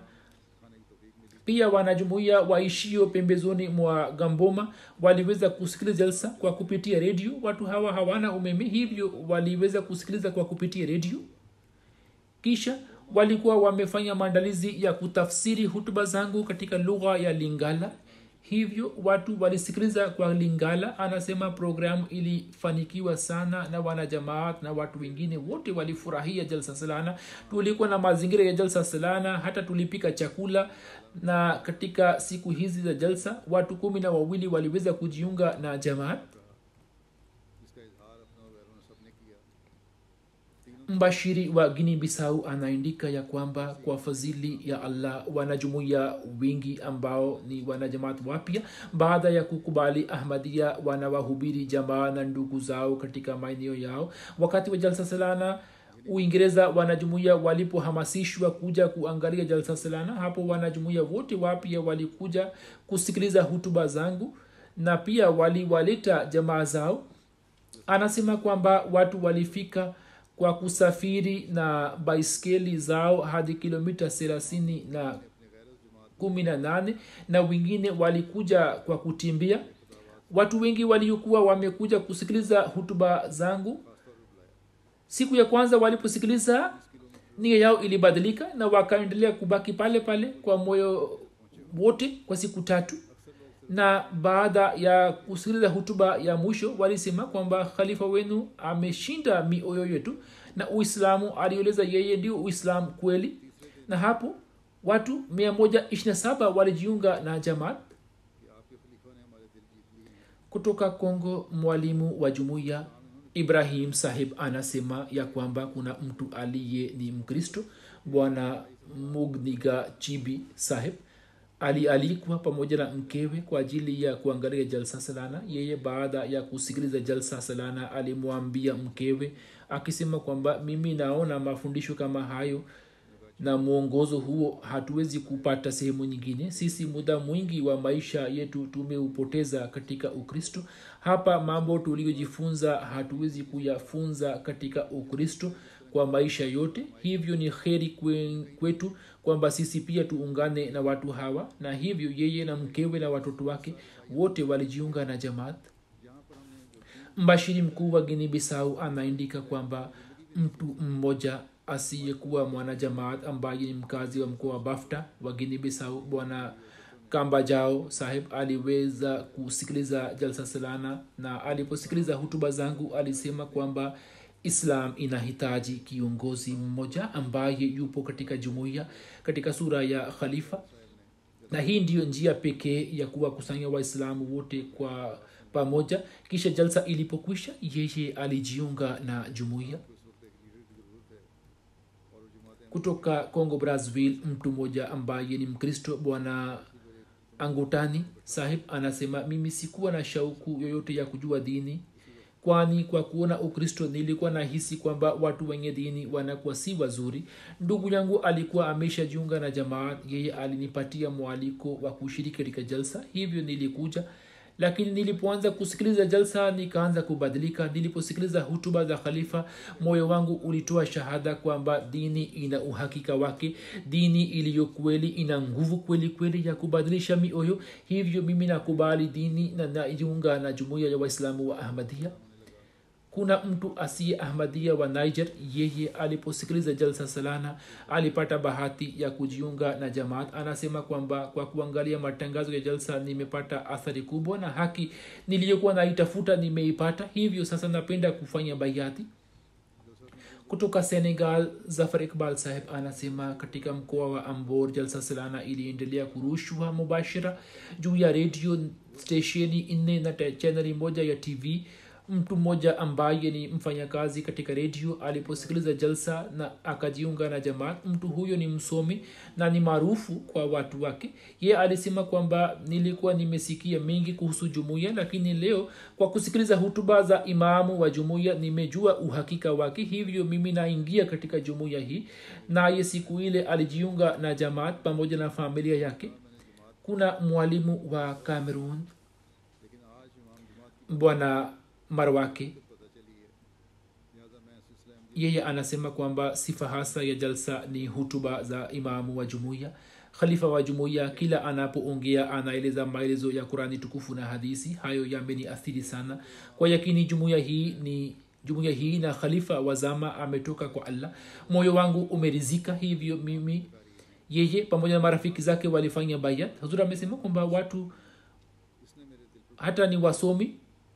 pia wanajumuia waishio pembezoni mwa gamboma waliweza kusikiliza jalsa kwa kupitia redio watu hawa hawana umeme hivyo waliweza kusikiliza kwa kupitia redio kisha walikuwa wamefanya maandalizi ya kutafsiri hutuba zangu katika lugha ya lingala hivyo watu walisikiliza kwa lingala anasema programu ilifanikiwa sana na wanajamaat na watu wengine wote walifurahia jalsa salana tulikuwa na mazingira ya jalsa salana hata tulipika chakula na katika siku hizi za jalsa watu kumi na wawili waliweza kujiunga na jamaat जिसका इजहार अपना और गैरों ने सबने किया mbashiri wa gini bisau anaandika ya kwamba kwa fadhili ya allah wanajumuia wingi ambao ni wanajamaat wapya baada ya kukubali ahmadia wanawahubiri jamaa na ndugu zao katika maeneo yao wakati wa jalsa salana uingereza wanajumuia walipohamasishwa kuja kuangalia jalsa salana hapo wanajumuia wote wapya walikuja kusikiliza hutuba zangu na pia waliwaleta jamaa zao anasema kwamba watu walifika kwa kusafiri na baiskeli zao hadi kilomita thelathini na kumi na nane na wengine walikuja kwa kutimbia watu wengi waliokuwa wamekuja kusikiliza hutuba zangu siku ya kwanza waliposikiliza nia yao ilibadilika na wakaendelea kubaki pale pale kwa moyo wote kwa siku tatu na baada ya kusikiliza hutuba ya mwisho walisema kwamba khalifa wenu ameshinda mioyo yetu na uislamu alieleza yeye ndio uislamu kweli na hapo watu 127 walijiunga na jamaat कि आपके खलीफा ने हमारे दिल जीत लिए kutoka kongo mwalimu wa jumuiya ibrahim sahib anasema ya kwamba kuna mtu aliye ni mkristo bwana mugniga chibi sahib alialikwa pamoja na mkewe kwa ajili ya kuangalia jalsa salana yeye baada ya kusikiliza jalsa salana alimwambia mkewe akisema kwamba mimi naona mafundisho kama hayo na mwongozo huo hatuwezi kupata sehemu nyingine sisi muda mwingi wa maisha yetu tumeupoteza katika ukristo hapa mambo tuliyojifunza hatuwezi kuyafunza katika ukristo kwa maisha yote hivyo ni kheri kwe- kwetu kwamba sisi pia tuungane na watu hawa na hivyo yeye na mkewe na watoto wake wote walijiunga na jamaat mbashiri mkuu wa gini bisau anaandika kwamba mtu mmoja asiyekuwa mwanajamaat ambaye ni mkazi wa mkoa wa bafta wa gini bisau bwana kamba jao sahib aliweza kusikiliza jalsa salana na aliposikiliza hutuba zangu alisema kwamba islam inahitaji kiongozi mmoja ambaye yupo katika jumuiya katika sura ya khalifa na hii ndiyo njia pekee ya kuwakusanya waislamu wote kwa pamoja kisha jalsa ilipokwisha yeye alijiunga na jumuiya kutoka congo brazzaville mtu mmoja ambaye ni mkristo bwana angutani sahib anasema mimi sikuwa na shauku yoyote ya kujua dini kwani kwa kuona ukristo nilikuwa nahisi kwamba watu wenye dini wanakuwa si wazuri ndugu yangu alikuwa ameshajiunga na jamaat yeye alinipatia mwaliko wa kushiriki katika jalsa hivyo nilikuja lakini nilipoanza kusikiliza jalsa nikaanza kubadilika niliposikiliza hutuba za khalifa moyo wangu ulitoa shahada kwamba dini ina uhakika wake dini iliyo kweli ina nguvu kweli kweli ya kubadilisha mioyo hivyo mimi nakubali dini na najiunga na jumuiya ya waislamu wa ahmadia kuna mtu asiye ahmadia wa niger yeye aliposikiliza jalsa salana alipata bahati ya kujiunga na jamaat anasema kwamba kwa kuangalia matangazo ya jalsa nimepata athari kubwa na haki niliyokuwa naitafuta nimeipata hivyo sasa napenda kufanya baiati kutoka senegal zafar iqbal saheb anasema katika mkoa wa ambor jalsa salana iliendelea kurushwa mubashira juu ya redio stesheni nne na te- chaneli moja ya tv mtu mmoja ambaye ni mfanyakazi katika redio aliposikiliza jalsa na akajiunga na jamaat mtu huyo ni msomi na ni maarufu kwa watu wake ye alisema kwamba nilikuwa nimesikia mengi kuhusu jumuiya lakini leo kwa kusikiliza hutuba za imamu wa jumuiya nimejua uhakika wake hivyo mimi naingia katika jumuiya hii naye siku ile alijiunga na jamaat pamoja na familia yake kuna mwalimu wa cameroon लेकिन आज इमाम जमात की bwana marwake पता चली है लिहाजा मैं इस सिलसिले में yeye anasema kwamba sifa hasa ya jalsa ni hutuba za imamu wa jumuiya khalifa wa jumuiya kila anapoongea anaeleza maelezo ya qurani tukufu na hadisi hayo yameniathiri sana kwa yakini jumuiya hii ni jumuiya hii na khalifa wa zama ametoka kwa allah moyo wangu umerizika hivyo mimi yeye pamoja na marafiki zake walifanya bayat hazur amesema kwamba watu इसने मेरे दिल पर hata ni wasomi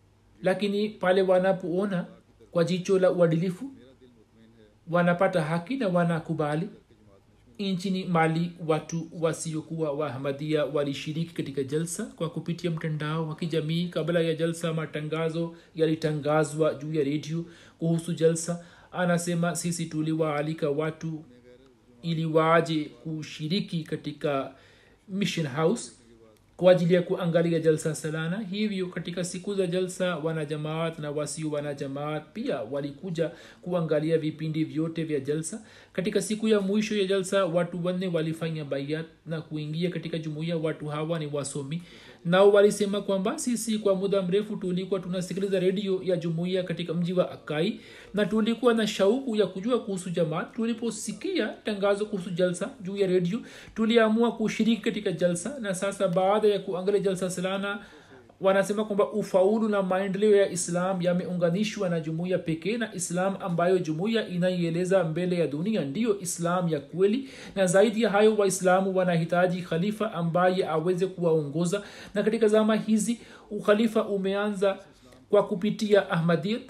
lakini pale wanapoona kwa jicho la uadilifu मेरा दिल मुतमिन है wanapata haki na wanakubali कि जमात में nchini mali watu wasiokuwa wahamadia walishiriki katika jalsa kwa kupitia mtandao wa kijamii kabla ya jalsa matangazo yalitangazwa juu ya redio kuhusu jalsa anasema sisi tuliwaalika watu ili waje kushiriki katika mission house kwa ajili ya kuangalia jalsa salana hivyo katika siku za jalsa wanajamaat na wasio wanajamaat pia walikuja kuangalia vipindi vyote vya jalsa katika siku ya mwisho ya jalsa watu wanne walifanya bayat na kuingia katika jumuiya watu hawa ni wasomi nao walisema kwamba sisi kwa muda mrefu tulikuwa tunasikiliza redio ya jumuiya katika mji wa akai na tulikuwa na shauku ya kujua kuhusu jamaat tuliposikia tangazo kuhusu jalsa juu ya redio tuliamua kushiriki katika jalsa na sasa baada ya kuangalia jalsa salana wanasema kwamba ufaulu na maendeleo ya islam yameunganishwa na jumuiya pekee na islam ambayo jumuiya inaieleza mbele ya dunia ndiyo islam ya kweli na zaidi ya hayo waislamu wanahitaji khalifa ambaye aweze kuwaongoza na katika zama hizi ukhalifa umeanza kwa kupitia ahmadiyat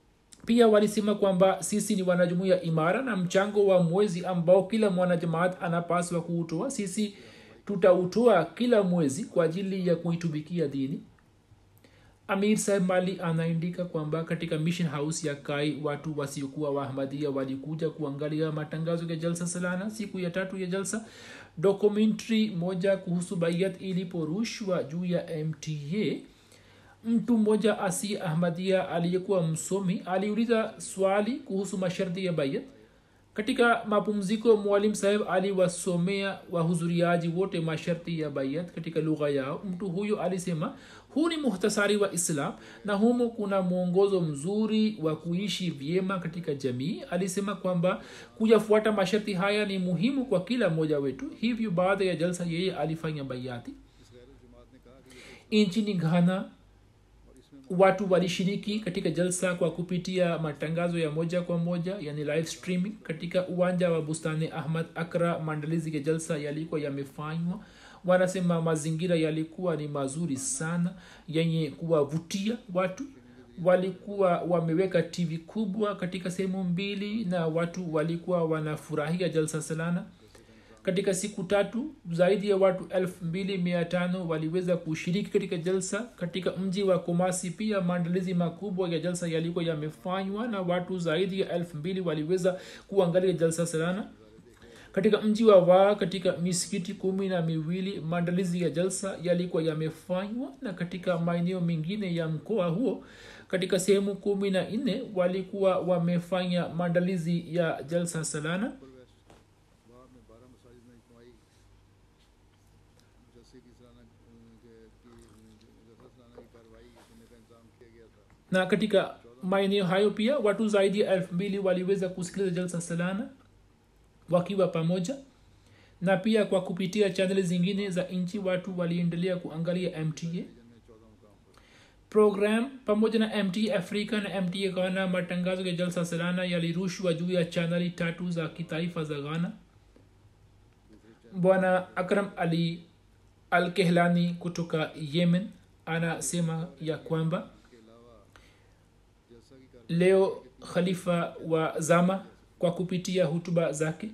pia walisema kwamba sisi ni wanajumuia imara na mchango wa mwezi ambao kila mwanajamaat anapaswa kuutoa sisi tutautoa kila mwezi kwa ajili ya kuitumikia dini amir saheb mali anaandika kwamba katika mission house ya kai watu wasiokuwa waahmadia walikuja kuangalia matangazo ya jalsa salana siku ya tatu ya jalsa dokumentary moja kuhusu bayat iliporushwa juu ya mta mtu mmoja asi ahmadia aliyekuwa msomi aliuliza swali kuhusu masharti ya bayat katika mapumziko mwalim saheb aliwasomea wahudhuriaji wote masharti ya bayat katika lugha yao mtu huyo alisema huu ni muhtasari wa islam na humo kuna mwongozo mzuri wa kuishi vyema katika jamii alisema kwamba kuyafuata masharti haya ni muhimu kwa kila mmoja wetu hivyo baada ya jalsa yeye alifanya bayati इस गैर जमात ने कहा कि ये nchini ghana और इसमें watu walishiriki katika jalsa kwa kupitia matangazo ya moja kwa moja yani live streaming katika uwanja wa bustani ahmad akra maandalizi ya jalsa yalikuwa yamefanywa wanasema mazingira yalikuwa ni mazuri sana yenye kuwavutia watu walikuwa wameweka tv kubwa katika sehemu mbili na watu walikuwa wanafurahia jalsa salana katika siku tatu zaidi ya watu 25 waliweza kushiriki katika jalsa katika mji wa kumasi pia maandalizi makubwa ya jalsa yalikuwa yamefanywa na watu zaidi ya 2 waliweza kuangalia jalsa salana katika mji wa waa katika misikiti kumi na miwili maandalizi ya jalsa yalikuwa yamefanywa na katika maeneo mengine ya mkoa huo katika sehemu kumi na nne walikuwa wamefanya maandalizi ya jalsa salana वहाँ में बारह मसाजिद में इजमाई जैसे की सलाना की जैसा सलाना की कार्रवाई करने का इंतजाम किया गया था na katika maeneo hayo pia watu zaidi ya elfu mbili waliweza kusikiliza jalsa salana wakiwa pamoja na pia kwa kupitia chaneli zingine za nchi watu waliendelea kuangalia mta जिनमें चौदह मुकाम पर program pamoja na mta africa na mta ghana matangazo ya jalsa salana yalirushwa juu ya chaneli tatu za kitaifa za ghana bwana akram ali al kehlani kutoka yemen anasema ya kwamba के अलावा जैसा की कार्रवाई leo khalifa wa zama kwa kupitia hutuba zake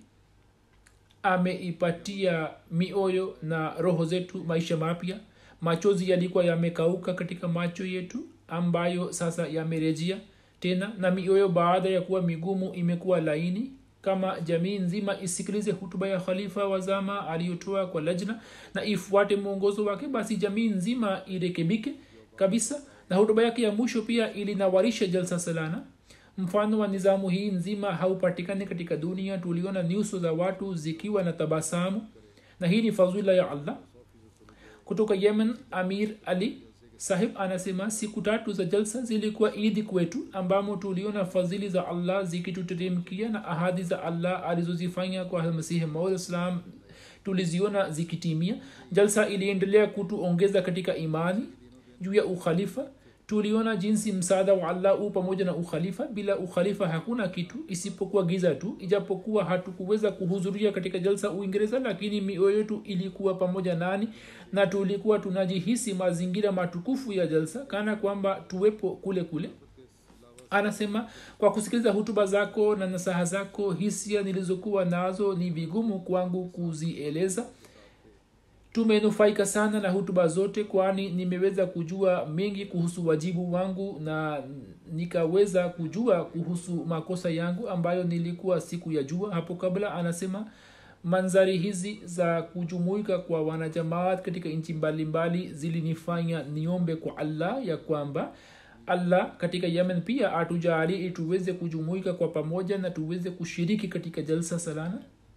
ameipatia mioyo na roho zetu maisha mapya machozi yalikuwa yamekauka katika macho yetu ambayo sasa yamerejea tena na mioyo baada ya kuwa migumu imekuwa laini kama jamii nzima isikilize hutuba ya khalifa wa zama aliyotoa kwa lajna na ifuate mwongozo wake basi jamii nzima irekebike kabisa na hutuba yake ya mwisho pia ilinawarisha jalsa salana mfano wa nizamu hii nzima haupatikani katika dunia tuliona nyuso za watu zikiwa na tabasamu na hii ni fadhila ya allah kutoka yemen amir ali sahib anasema siku tatu za jalsa zilikuwa idi kwetu ambamo tuliona fadhili za allah zikituteremkia na ahadi za allah alizozifanya kwa masihi maud islam tuliziona zikitimia jalsa iliendelea kutuongeza katika imani juu ya ukhalifa tuliona jinsi msaada wa allah u pamoja na ukhalifa bila ukhalifa hakuna kitu isipokuwa giza tu ijapokuwa hatukuweza kuhudhuria katika jalsa uingereza lakini mioyo yetu ilikuwa pamoja nani na tulikuwa tunajihisi mazingira matukufu ya jalsa kana kwamba tuwepo kule kule anasema kwa kusikiliza hutuba zako na nasaha zako hisia nilizokuwa nazo ni vigumu kwangu kuzieleza tumenufaika sana na hutuba zote kwani nimeweza kujua mengi kuhusu wajibu wangu na nikaweza kujua kuhusu makosa yangu ambayo nilikuwa siku ya jua hapo kabla anasema manzari hizi za kujumuika kwa wanajamaat katika nchi mbalimbali zilinifanya niombe kwa allah ya kwamba allah katika yemen pia atujali ili tuweze kujumuika kwa pamoja na tuweze kushiriki katika jalsa salana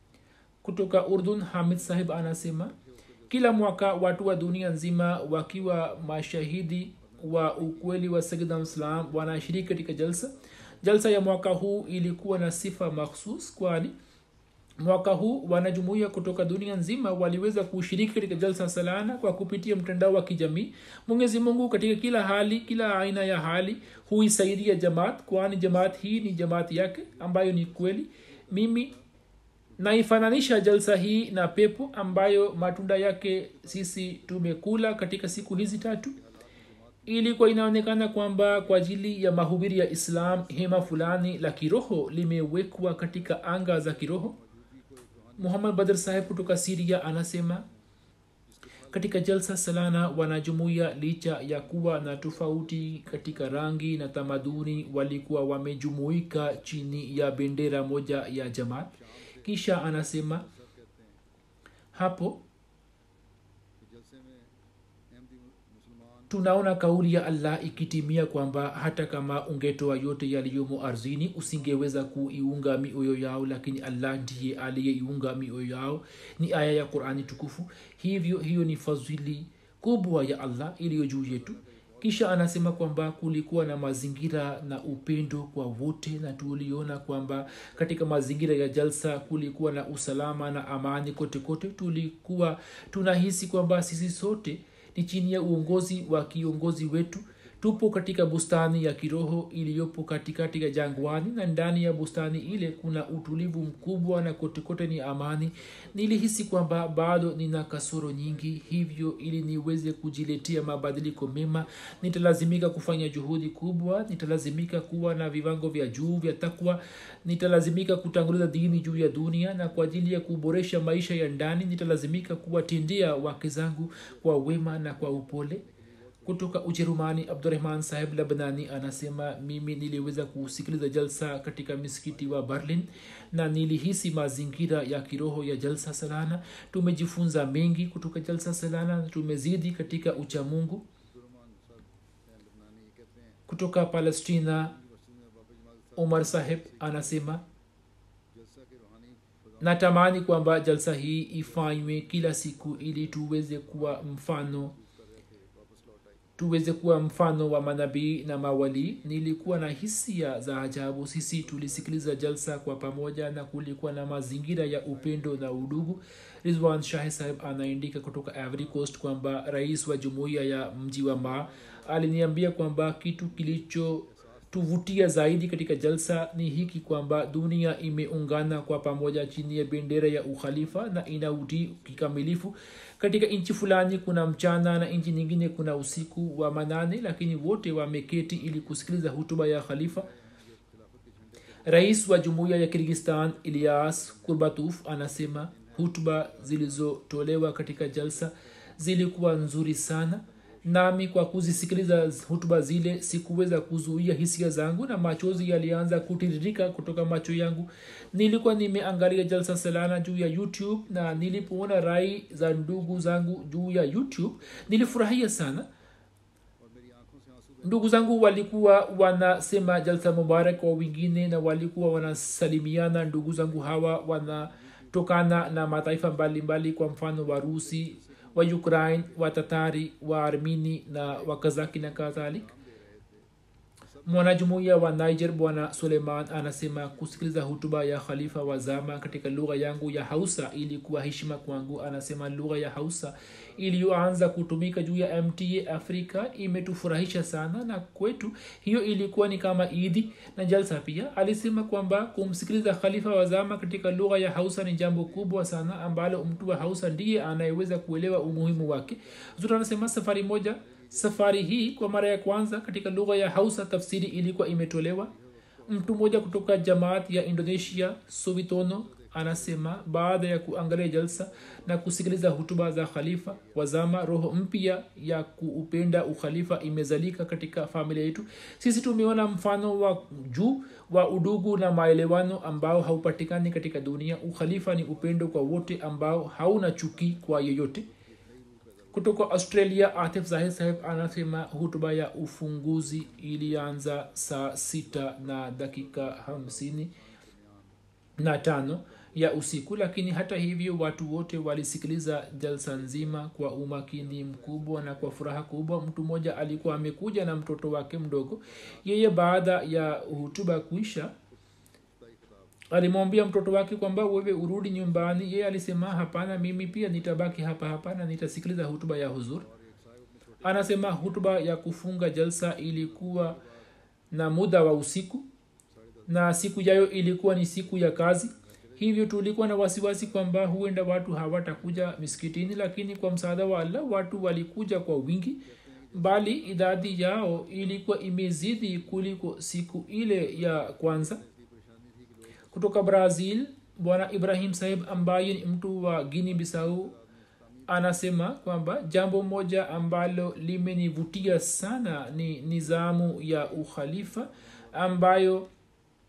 kutoka urdun hamid sahib anasema kila mwaka watu wa dunia nzima wakiwa mashahidi wa ukweli wa sagdam islam wanashiriki katika jalsa jalsa ya mwaka huu ilikuwa na sifa makhsus kwani mwaka huu wanajumuia kutoka dunia nzima waliweza kushiriki katika jalsa salana kwa kupitia mtandao wa kijamii mwenyezi mungu katika kila hali kila aina ya hali huisaidia jamaat kwani jamaat hii ni jamaat yake ambayo ni kweli mimi naifananisha jalsa hii na pepo ambayo matunda yake sisi tumekula katika siku hizi tatu ilikuwa inaonekana kwamba kwa ajili ya mahubiri ya islam hema fulani la kiroho limewekwa katika anga za kiroho muhammad badr saheb kutoka siria anasema katika jalsa salana wanajumuia licha ya kuwa na tofauti katika rangi na tamaduni walikuwa wamejumuika chini ya bendera moja ya jamaat kisha anasema hapo कि जलसे में अहमदी मुसलमान tunaona kauli ya allah ikitimia kwamba hata kama ungetoa yote yaliyomo ardhini usingeweza kuiunga mioyo yao lakini allah ndiye aliyeiunga mioyo yao ni aya ya qurani tukufu hivyo hiyo ni fadhili kubwa ya allah iliyo juu yetu kisha anasema kwamba kulikuwa na mazingira na upendo kwa wote na tuliona kwamba katika mazingira ya jalsa kulikuwa na usalama na amani kote kote tulikuwa tunahisi kwamba sisi sote ni chini ya uongozi wa kiongozi wetu tupo katika bustani ya kiroho iliyopo katikati ya jangwani na ndani ya bustani ile kuna utulivu mkubwa na kotekote ni amani nilihisi kwamba bado nina kasoro nyingi hivyo ili niweze kujiletea mabadiliko mema nitalazimika kufanya juhudi kubwa nitalazimika kuwa na viwango vya juu vya takwa nitalazimika kutanguliza dini juu ya dunia na kwa ajili ya kuboresha maisha ya ndani nitalazimika kuwatendea wake zangu kwa wema na kwa upole kutoka ujerumani abdurahman saheb labnani anasema mimi niliweza kusikiliza jalsa katika misikiti wa berlin na nilihisi mazingira ya kiroho ya jalsa salana tumejifunza mengi kutoka jalsa salana na tumezidi katika uchamungu जुर्मान साहब लबनानी कहते हैं kutoka palestina मस्जिद में बाबा जमाल साहब umar saheb anasema जलसा के रूहानी फजा natamani kwamba jalsa hii ifanywe kila siku ili tuweze kuwa mfano कर रहे थे वापस लौट आई tuweze kuwa mfano wa manabii na mawalii nilikuwa na hisia za ajabu sisi tulisikiliza jalsa kwa pamoja na kulikuwa na mazingira ya upendo na udugu rizwan shahi saheb anaandika kutoka ivory coast kwamba rais wa jumuiya ya mji wa ma aliniambia kwamba kitu kilicho tuvutia zaidi katika jalsa ni hiki kwamba dunia imeungana kwa pamoja chini ya bendera ya ukhalifa na inautii kikamilifu katika nchi fulani kuna mchana na nchi nyingine kuna usiku wa manane lakini wote wameketi ili kusikiliza hutuba ya khalifa rais wa jumuiya ya kirgistan ilias kurbatuf anasema hutuba zilizotolewa katika jalsa zilikuwa nzuri sana nami kwa kuzisikiliza hutuba zile sikuweza kuzuia hisia zangu na machozi yalianza kutiririka kutoka macho yangu nilikuwa nimeangalia jalsa salana juu ya youtube na nilipoona rai za ndugu zangu juu ya youtube nilifurahia sana और मेरी आंखों से आंसू ndugu zangu walikuwa wanasema jalsa mubarak kwa wengine na walikuwa wanasalimiana ndugu zangu hawa wanatokana na mataifa mbalimbali mbali kwa mfano warusi wa ukraine watatari wa armini na wakazaki na kadhalika mwanajumuiya wa niger bwana suleiman anasema kusikiliza hutuba ya khalifa wa zama katika lugha yangu ya hausa ilikuwa heshima kwangu anasema lugha ya hausa iliyoanza kutumika juu ya mta afrika imetufurahisha sana na kwetu hiyo ilikuwa ni kama idi na jalsa pia alisema kwamba kumsikiliza khalifa wa zama katika lugha ya hausa ni jambo kubwa sana ambalo mtu wa hausa ndiye anayeweza kuelewa umuhimu wake zuri anasema safari moja safari hii kwa mara ya kwanza katika lugha ya hausa tafsiri ilikuwa imetolewa mtu mmoja kutoka jamaat ya indonesia sovitono anasema baada ya kuangalia jalsa na kusikiliza hutuba za khalifa wazama roho mpya ya kuupenda ukhalifa imezalika katika familia yetu sisi tumeona mfano wa juu wa udugu na maelewano ambao haupatikani katika dunia ukhalifa ni upendo kwa wote ambao hauna chuki kwa yeyote kutoka australia atif zahid saheb anasema hutuba ya ufunguzi ilianza saa sita na dakika hamsini na tano ya usiku lakini hata hivyo watu wote walisikiliza jalsa nzima kwa umakini mkubwa na kwa furaha kubwa mtu mmoja alikuwa amekuja na mtoto wake mdogo yeye baada ya hutuba kuisha alimwambia mtoto wake kwamba wewe urudi nyumbani yeye alisema hapana mimi pia nitabaki hapa hapa na nitasikiliza hutuba ya huzur anasema hutuba ya kufunga jalsa ilikuwa na muda wa usiku na siku yayo ilikuwa ni siku ya kazi hivyo tulikuwa na wasiwasi kwamba huenda watu hawatakuja miskitini lakini kwa msaada wa allah watu walikuja kwa wingi bali idadi yao ilikuwa imezidi kuliko siku ile ya kwanza kutoka brazil bwana ibrahim saheb ambaye ni mtu wa guini bisau anasema kwamba jambo moja ambalo limenivutia sana ni nizamu ya ukhalifa ambayo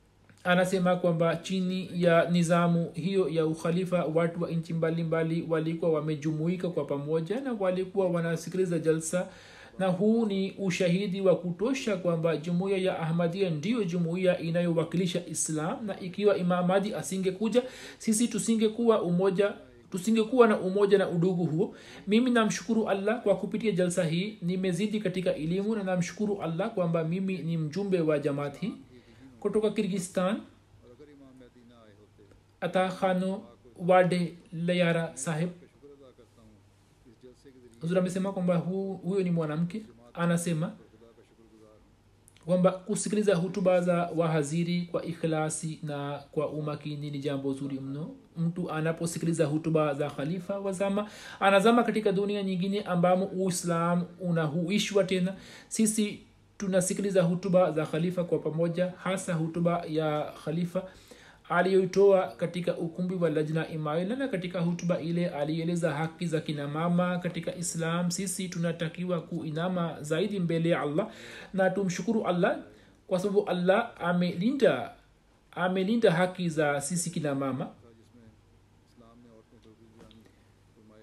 anasema kwamba chini ya nizamu hiyo ya ukhalifa watu wa nchi mbalimbali walikuwa wamejumuika kwa pamoja na walikuwa wanasikiliza jalsa na huu ni ushahidi wa kutosha kwamba jumuiya ya ahmadia ndiyo jumuiya inayowakilisha islam na ikiwa imamadi asingekuja sisi tusingekuwa umoja tusingekuwa na umoja na udugu huo mimi namshukuru allah kwa kupitia jalsa hii nimezidi katika elimu na namshukuru allah kwamba mimi ni mjumbe wa jamaat hii kutoka kirgistan और अगर इमाम महदी ना आए होते ata khano wade layara saheb शुक्र अदा करता हूँ इस जलसे के जरिए huzur amesema kwamba hu, huyo ni mwanamke anasema खुदा का शुक्रगुजार हूँ kwamba kusikiliza hutuba za wahaziri kwa ikhlasi na kwa umakini ni jambo zuri mno mtu anaposikiliza hutuba za khalifa wazama anazama katika dunia nyingine ambamo uislam unahuishwa tena sisi tunasikiliza hutuba za khalifa kwa pamoja hasa hutuba ya khalifa aliyoitoa katika ukumbi wa lajna imaila na katika hutuba ile alieleza haki za kina mama katika islam sisi tunatakiwa kuinama zaidi mbele ya allah na tumshukuru allah kwa sababu allah amelinda amelinda haki za sisi kina mama था जिसमें इस्लाम ने औरतों पर भी जान फरमाए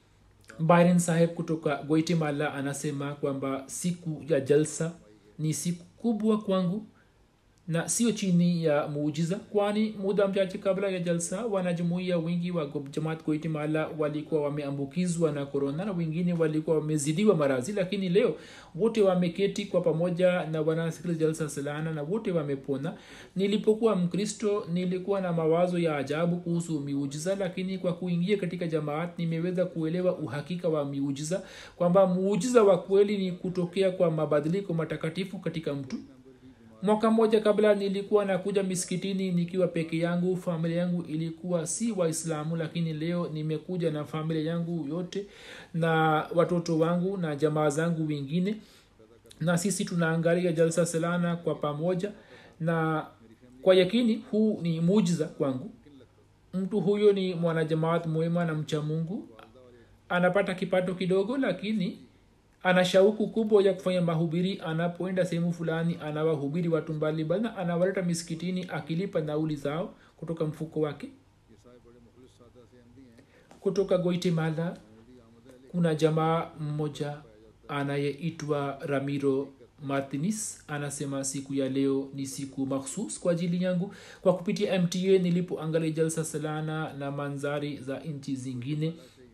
byron saheb kutoka guatemala anasema kwamba siku ya jalsa ni siku kubwa kwangu na sio chini ya muujiza kwani muda mchache kabla ya jalsa wanajumuia wengi wa Go- jamaat guatemala walikuwa wameambukizwa na korona na wengine walikuwa wamezidiwa marazi lakini leo wote wameketi kwa pamoja na wanasikiliza jalsa salana na wote wamepona nilipokuwa mkristo nilikuwa na mawazo ya ajabu kuhusu miujiza lakini kwa kuingia katika jamaat nimeweza kuelewa uhakika wa miujiza kwamba muujiza wa kweli ni kutokea kwa mabadiliko matakatifu katika mtu mwaka mmoja kabla nilikuwa nakuja misikitini nikiwa peke yangu familia yangu ilikuwa si waislamu lakini leo nimekuja na familia yangu yote na watoto wangu na jamaa zangu wengine na sisi tunaangalia jalsa salana kwa pamoja na kwa yakini huu ni mujiza kwangu mtu huyo ni mwanajamaat mwema na mcha mungu anapata kipato kidogo lakini ana shauku kubwa ya kufanya mahubiri anapoenda sehemu fulani anawahubiri watu mbalimbali na anawaleta misikitini akilipa nauli zao kutoka mfuko wake ये साहब बड़े मुखलिस सादा से अमदी हैं kutoka guatemala अमदी आमद है kuna jamaa mmoja anayeitwa ramiro martinis anasema siku ya leo ni siku makhsus kwa ajili yangu kwa kupitia mta nilipoangalia jalsa salana na manzari za nchi zingine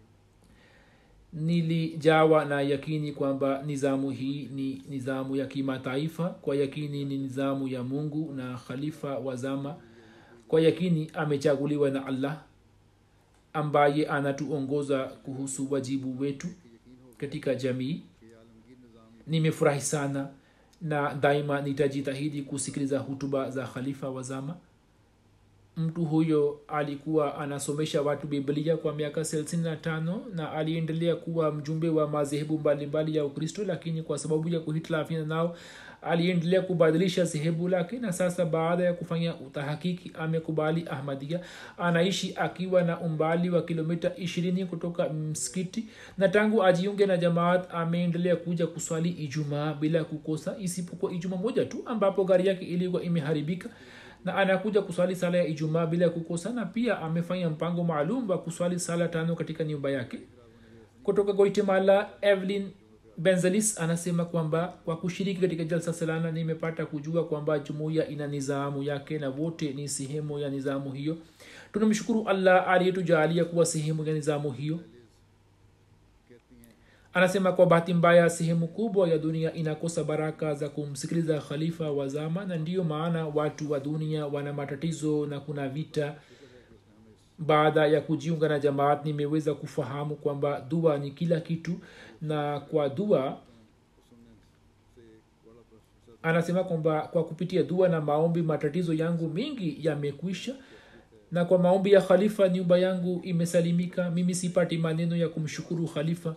nilijawa na yakini kwamba nizamu hii ni nizamu ya kimataifa kwa yakini ni nizamu ya mungu na khalifa wa zama kwa yakini amechaguliwa na allah ambaye anatuongoza kuhusu wajibu wetu katika jamii कि आलमगीर निज़ाम nimefurahi sana na daima nitajitahidi kusikiliza hutuba za khalifa wa zama mtu huyo alikuwa anasomesha watu biblia kwa miaka 35 na aliendelea kuwa mjumbe wa madhehebu mbalimbali ya ukristo lakini kwa sababu ya kuhitilafiana nao aliendelea kubadilisha dhehebu lake na sasa baada ya kufanya utahakiki amekubali ahmadia anaishi akiwa na umbali wa kilomita 20 kutoka msikiti na tangu ajiunge na jamaat ameendelea kuja kuswali ijumaa bila kukosa isipokuwa ijumaa moja tu ambapo gari yake ilikuwa imeharibika na anakuja kuswali sala ya ijumaa bila kukosa na pia amefanya mpango maalum wa kuswali sala tano katika nyumba yake kutoka guatemala evelyn benzelis anasema kwamba kwa kushiriki katika jalsa salana nimepata kujua kwamba jumuiya ina nizamu yake na wote ni sehemu ya nizamu hiyo tunamshukuru allah aliyetujalia kuwa sehemu ya nizamu hiyo कहती हैं anasema kwa bahati mbaya sehemu kubwa ya dunia inakosa baraka za kumsikiliza khalifa wa zama na ndiyo maana watu wa dunia wana matatizo na kuna vita baada ya kujiunga na jamaat nimeweza kufahamu kwamba dua ni kila kitu na kwa dua सुनने से एक बड़ा प्रशंसा anasema kwamba kwa kupitia dua na maombi matatizo yangu mengi yamekwisha na kwa maombi ya khalifa nyumba yangu imesalimika mimi sipati maneno ya kumshukuru khalifa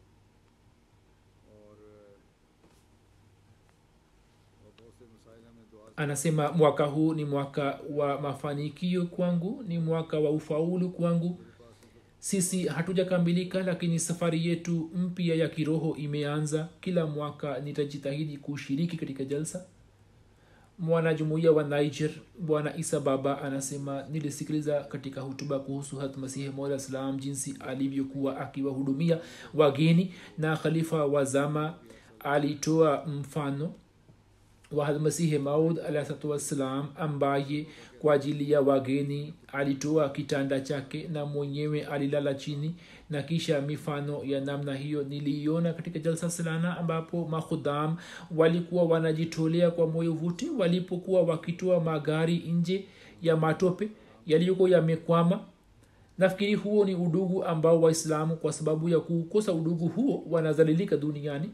और और बहुत से मसाइल हमें दुआ से anasema mwaka huu ni mwaka wa mafanikio kwangu ni mwaka wa ufaulu kwangu sisi hatujakamilika lakini safari yetu mpya ya kiroho imeanza kila mwaka nitajitahidi kushiriki katika jalsa mwanajumuiya wa niger bwana isa baba anasema nilisikiliza katika hutuba kuhusu hat masihi mola salam jinsi alivyokuwa akiwahudumia wageni na khalifa wa zama alitoa mfano wa hadmasihi maud alahsatu wassalam ambaye kwa ajili ya wageni alitoa kitanda chake na mwenyewe alilala chini na kisha mifano ya namna hiyo niliiona katika jalsa salana ambapo makhudam walikuwa wanajitolea kwa moyo vuti walipokuwa wakitoa magari nje ya matope yaliyokuwa yamekwama nafikiri huo ni udugu ambao waislamu kwa sababu ya kukosa udugu huo wanazalilika duniani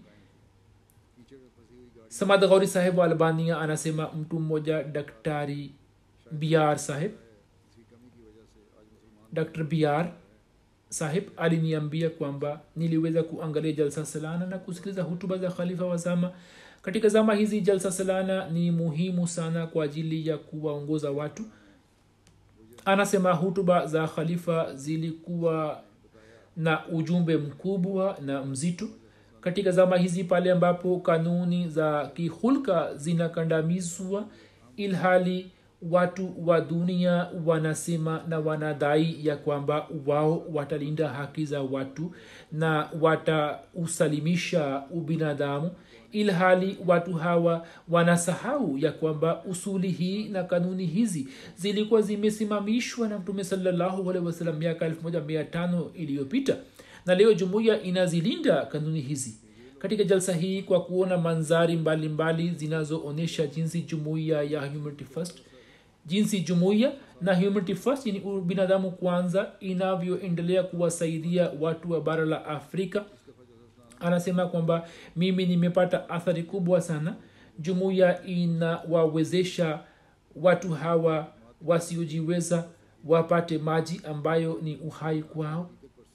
कीचड़ में फंसी हुई गाड़ी samad ghauri saheb wa albania anasema mtu mmoja daktari biar saheb इसकी कमी की वजह से आज मुसलमान dr biar sahib aliniambia kwamba niliweza kuangalia jalsa salana na kusikiliza hutuba za khalifa wa zama katika zama hizi jalsa salana ni muhimu sana kwa ajili ya kuwaongoza watu anasema hutuba za khalifa zilikuwa na ujumbe mkubwa na mzito katika zama hizi pale ambapo kanuni za kihulka zinakandamizwa ilhali watu wa dunia wanasema na wanadai ya kwamba wao watalinda haki za watu na watausalimisha ubinadamu ilhali watu hawa wanasahau ya kwamba usuli hii na kanuni hizi zilikuwa zimesimamishwa na mtume salallahu alehi wasalam miaka 15 iliyopita na leo jumuiya inazilinda kanuni hizi katika jalsa hii kwa kuona manzari mbalimbali zinazoonyesha jinsi jumuiya ya humanity first jinsi jumuiya na humanity first yani binadamu kwanza inavyoendelea kuwasaidia watu wa bara la afrika anasema kwamba mimi nimepata athari kubwa sana jumuiya inawawezesha watu hawa wasiojiweza wapate maji ambayo ni uhai kwao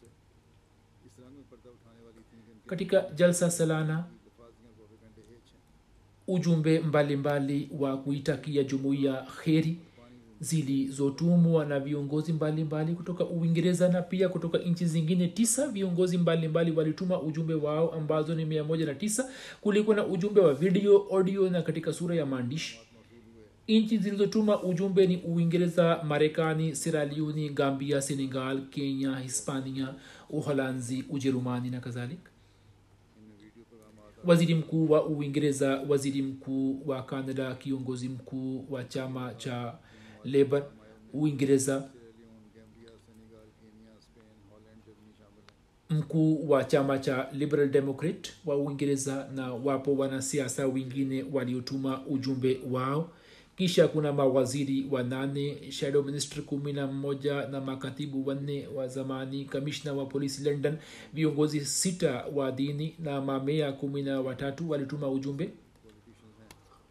इस रंग में पर्दा उठाने वाली इतनी गिनती katika jalsa salana लफाजियाँ प्रोपेगेंडे एच हैं ujumbe mbalimbali wa kuitakia jumuiya kheri zilizotumwa na viongozi mbalimbali kutoka uingereza na pia kutoka nchi zingine tisa viongozi mbalimbali walituma ujumbe wao ambazo ni mia moja na tisa kulikuwa na ujumbe wa video audio na katika sura ya maandishi nchi zilizotuma ujumbe ni uingereza marekani siraliuni gambia senegal kenya hispania uholanzi ujerumani na kadhalika इनमें video programme waziri mkuu wa uingereza waziri mkuu wa canada kiongozi mkuu wa chama cha labor uingereza Leone Gambia Senegal Kenya Spain Holland Germany शामिल हैं mkuu wa chama cha liberal democrat wa uingereza na wapo wanasiasa wengine waliotuma ujumbe wao kisha kuna mawaziri wanane shadow minister kumi na mmoja na makatibu wanne wa zamani kamishna wa polisi london viongozi sita wa dini na mamea kumi na watatu walituma ujumbe politicians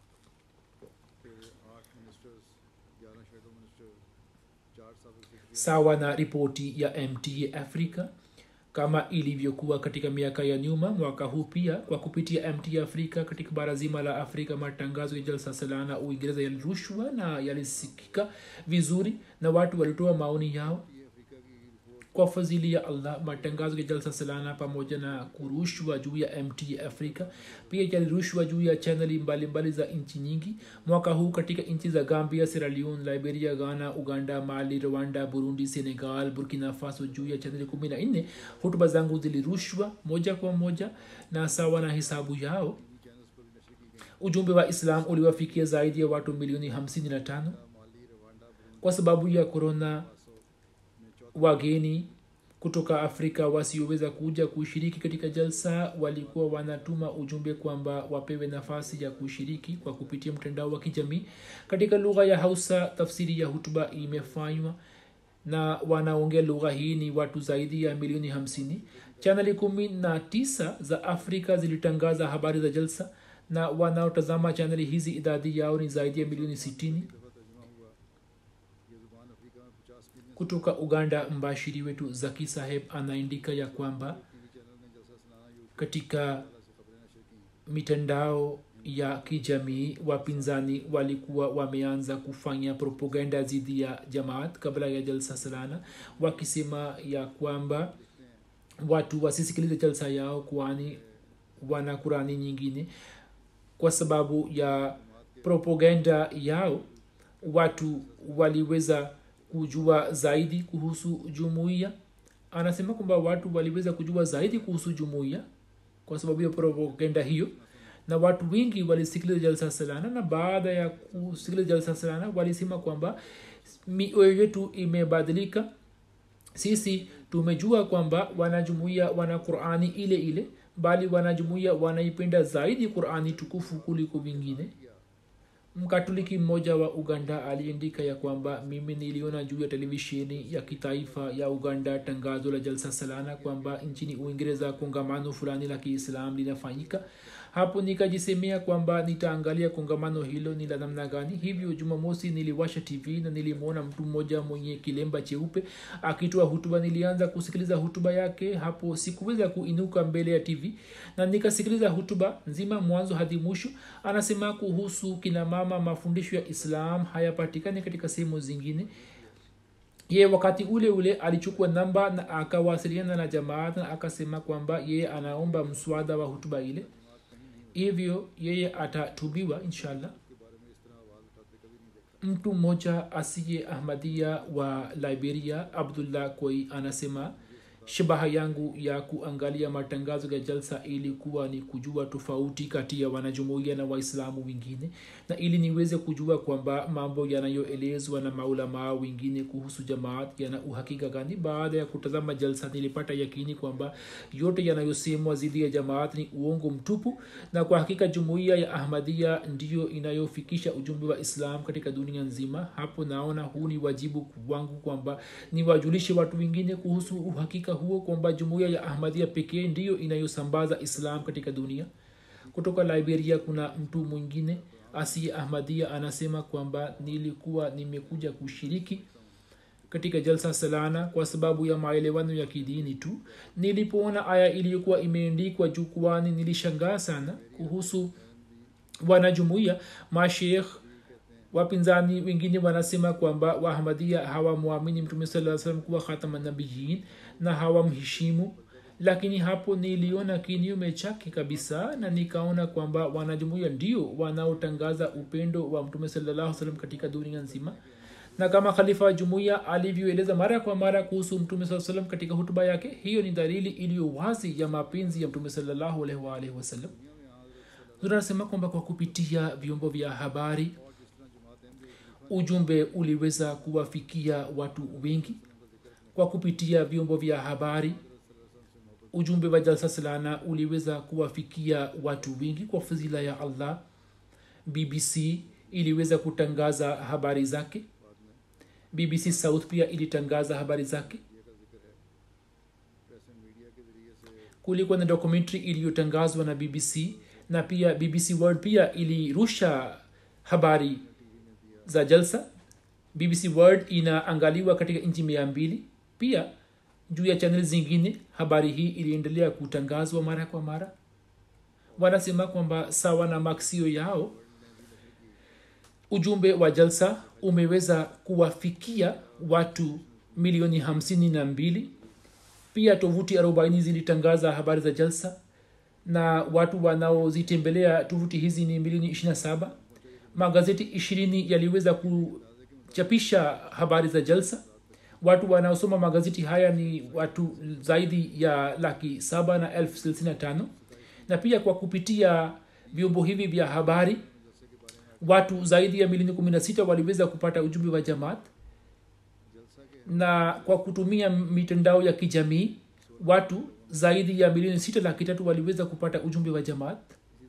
हैं फिर आठ ministers ग्यारह shadow minister चार सबक secretary sawa na ripoti ya mta africa kama ilivyokuwa katika miaka ya nyuma mwaka huu pia kwa kupitia mta afrika katika bara zima la afrika matangazo ya jalsa salana uingereza yalirushwa na yalisikika vizuri na watu walitoa maoni yao ये Africa की report kwa fadhili ya allah matangazo ya jalsa salana pamoja na kurushwa juu ya mt afrika pia yalirushwa juu ya chaneli mbalimbali za nchi nyingi mwaka huu katika nchi za gambia sierra leone liberia ghana uganda mali rwanda burundi senegal burkina faso juu ya chaneli kumi na nne hutuba zangu zilirushwa moja kwa moja na sawa na hesabu yao channels पर भी नशर की गई ujumbe wa islam uliwafikia zaidi ya watu milioni 55 Mali Rwanda Burundi kwa sababu ya korona Faso में चौथा wageni kutoka afrika wasioweza kuja kushiriki katika jalsa walikuwa wanatuma ujumbe kwamba wapewe nafasi ya kushiriki kwa kupitia mtandao wa kijamii katika lugha ya hausa tafsiri ya hutuba imefanywa na wanaongea lugha hii ni watu zaidi ya milioni hamsini chaneli kumi na tisa za afrika zilitangaza habari za jalsa na wanaotazama chaneli hizi idadi yao ni zaidi ya milioni sitini दफा तर्जुमा हुआ ये जुबान Africa में पचास million kutoka uganda mbashiri wetu zaki saheb anaandika ya kwamba TV channel ने जलसा सुनाना यूट्यूब katika से खबरें नशर की mitandao ya kijamii wapinzani walikuwa wameanza kufanya propaganda dhidi ya jamaat kabla ya jalsa salana wakisema ya kwamba watu wasisikilize jalsa yao kwani wana kurani nyingine kwa sababu ya propaganda yao watu waliweza kujua zaidi kuhusu jumuiya anasema kwamba watu waliweza kujua zaidi kuhusu jumuiya kwa sababu ya propaganda hiyo na watu wengi walisikiliza jalsa salana na baada ya kusikiliza jalsa salana walisema kwamba mioyo yetu imebadilika sisi tumejua kwamba wanajumuia wana qurani ile ile bali wanajumuia wanaipenda zaidi qurani tukufu kuliko vingine mkatoliki mmoja wa uganda aliandika ya kwamba mimi niliona juu ya televisheni ya kitaifa ya uganda tangazo la jalsa salana kwamba nchini uingereza kongamano fulani la kiislam linafanyika hapo nikajisemea kwamba nitaangalia kongamano hilo ni la namna gani hivyo jumamosi niliwasha tv na nilimwona mtu mmoja mwenye kilemba cheupe akitoa hutuba nilianza kusikiliza hutuba yake hapo sikuweza kuinuka mbele ya tv na nikasikiliza hutuba nzima mwanzo hadi mwisho anasema kuhusu kina mama mafundisho ya islam hayapatikani katika sehemu zingine ye wakati ule ule alichukua namba na akawasiliana na jamaat na akasema kwamba yeye anaomba mswada wa hutuba ile hivyo yeye atatubiwa inshallah mtu mmoja asiye ahmadia wa liberia abdullah koi anasema shabaha yangu ya kuangalia matangazo ya jalsa ilikuwa ni kujua tofauti kati ya wanajumuia na waislamu wengine na ili niweze kujua kwamba mambo yanayoelezwa na maulamaa wengine kuhusu jamaat yana uhakika gani baada ya kutazama jalsa nilipata yakini kwamba yote yanayosemwa dhidi ya jamaat ni uongo mtupu na kwa hakika jumuiya ya ahmadia ndiyo inayofikisha ujumbe wa islam katika dunia nzima hapo naona huu ni wajibu wangu kwamba niwajulishe watu wengine kuhusu uhakika huo kwamba jumuiya ya ahmadia pekee ndiyo inayosambaza islam katika dunia kutoka liberia kuna mtu mwingine asiye ahmadia anasema kwamba nilikuwa nimekuja kushiriki katika jalsa salana kwa sababu ya maelewano ya kidini tu nilipoona aya iliyokuwa imeandikwa jukwani nilishangaa sana kuhusu wanajumuia mashekh wapinzani wengine wanasema kwamba waahmadia hawamwamini mtume saa salam kuwa khatamanabiyin na hawamheshimu lakini hapo niliona kinyume chake kabisa na nikaona kwamba wanajumuia ndio wanaotangaza upendo wa mtume salallahu salam katika dunia nzima na kama khalifa wa jumuiya alivyoeleza mara kwa mara kuhusu mtume saa salam katika hutuba yake hiyo ni dalili iliyo wazi ya mapenzi ya mtume salallahu alaihi waalihi wasallam tunasema kwamba kwa kupitia vyombo vya habari ujumbe uliweza kuwafikia watu wengi kwa kupitia vyombo vya habari ujumbe wa jalsa salana uliweza kuwafikia watu wengi kwa fadhila ya allah bbc iliweza kutangaza habari zake bbc south pia ilitangaza habari zake kulikuwa na documentary iliyotangazwa na bbc na pia bbc world pia ilirusha habari za jalsa bbc world inaangaliwa katika nchi mia mbili pia juu ya chanel zingine habari hii iliendelea kutangazwa mara kwa mara wanasema kwamba sawa na maksio yao ujumbe wa jalsa umeweza kuwafikia watu milioni hamsini na mbili pia tovuti arobaini zilitangaza habari za jalsa na watu wanaozitembelea tovuti hizi ni milioni 27 magazeti ishirini yaliweza kuchapisha habari za jalsa watu wanaosoma magazeti haya ni watu zaidi ya laki saba na elfu thelathini na tano na pia kwa kupitia vyombo hivi vya habari watu zaidi ya milioni kumi na sita waliweza kupata ujumbe wa jamaat na kwa kutumia mitandao ya kijamii watu zaidi ya milioni sita laki tatu waliweza kupata ujumbe wa jamaat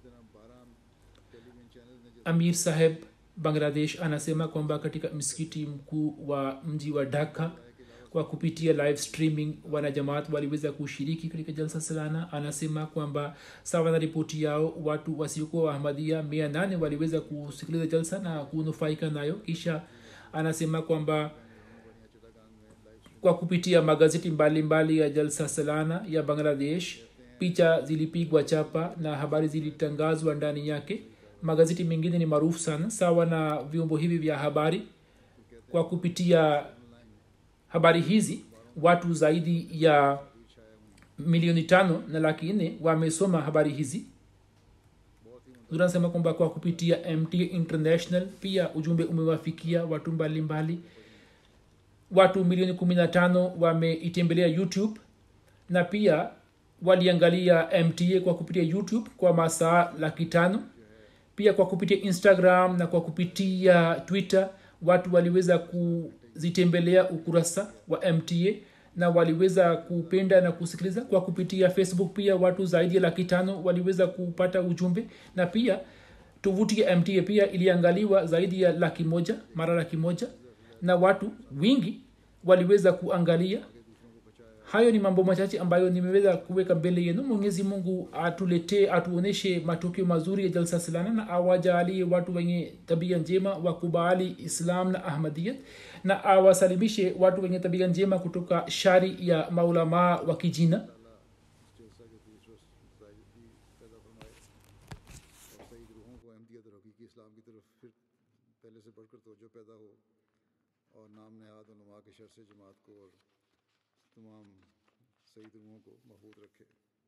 amir saheb bangladesh anasema kwamba katika msikiti mkuu wa mji wa dhaka kwa kupitia live streaming wanajamaat waliweza kushiriki katika jalsa salana anasema kwamba sawa na ripoti yao watu wasiokuwa waahmadia mia nane waliweza kusikiliza jalsa na kunufaika nayo kisha anasema kwamba kwa kupitia magazeti mbalimbali mbali ya jalsa salana ya bangladesh picha zilipigwa chapa na habari zilitangazwa ndani yake magazeti mengine ni maarufu sana sawa na vyombo hivi vya habari kwa kupitia habari hizi watu zaidi ya milioni tano na laki nne wamesoma habari hizi anasema kwamba kwa kupitia mta international pia ujumbe umewafikia watu mbalimbali mbali. watu milioni 15 wameitembelea youtube na pia waliangalia mta kwa kupitia youtube kwa masaa laki tano pia kwa kupitia instagram na kwa kupitia twitter watu waliweza kuzitembelea ukurasa wa mta na waliweza kupenda na kusikiliza kwa kupitia facebook pia watu zaidi ya laki tano waliweza kupata ujumbe na pia tovuti ya mta pia iliangaliwa zaidi ya laki moja mara laki moja na watu wingi waliweza kuangalia hayo ni mambo machache ambayo nimeweza kuweka mbele yenu mwenyezi mungu atuletee atuonyeshe matokeo mazuri ya jalsa silana na awajalie watu wenye tabia njema wakubali islam na ahmadiyat na awasalimishe watu wenye tabia njema kutoka shari ya maulamaa wa kijina जलसा के बीच जायदगी पैदा फरमाए और सही रूहों को अहमदियत और हकीकी इस्लाम की तरफ फिर पहले से बढ़कर तोजो पैदा हो और नाम नहाद उलमा के शर से जमात को और तमाम सही रूहों को महफूज रखे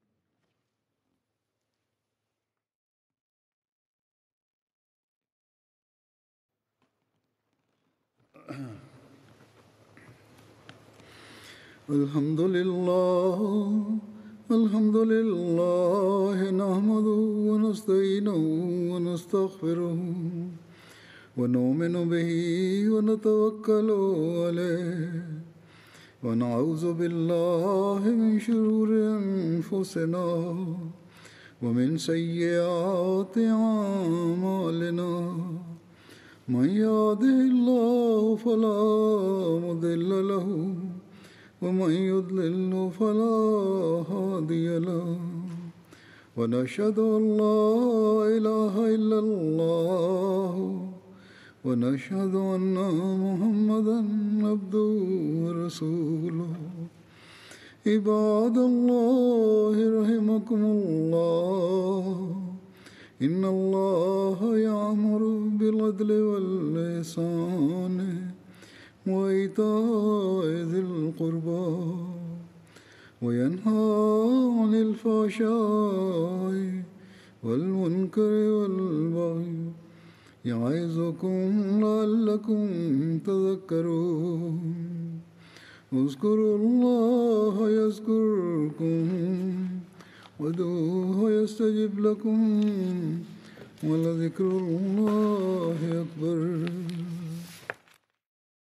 الحمد لله الحمد لله نحمده ونستعينه ونستغفره ونؤمن به ونتوكل عليه ونعوذ بالله من شرور انفسنا ومن سيئات اعمالنا من يهده الله فلا مضل له ومن يضلل فلا هادي له ونشهد ان لا اله الا الله ونشهد ان محمدا عبده ورسوله عباد الله رحمكم الله ان الله يامر بالعدل واللسان وإيتاء ذي القربى وينهى عن الفحشاء والمنكر والبغي يعظكم لعلكم تذكرون اذكروا الله يذكركم وادعوه يستجب لكم ولذكر الله أكبر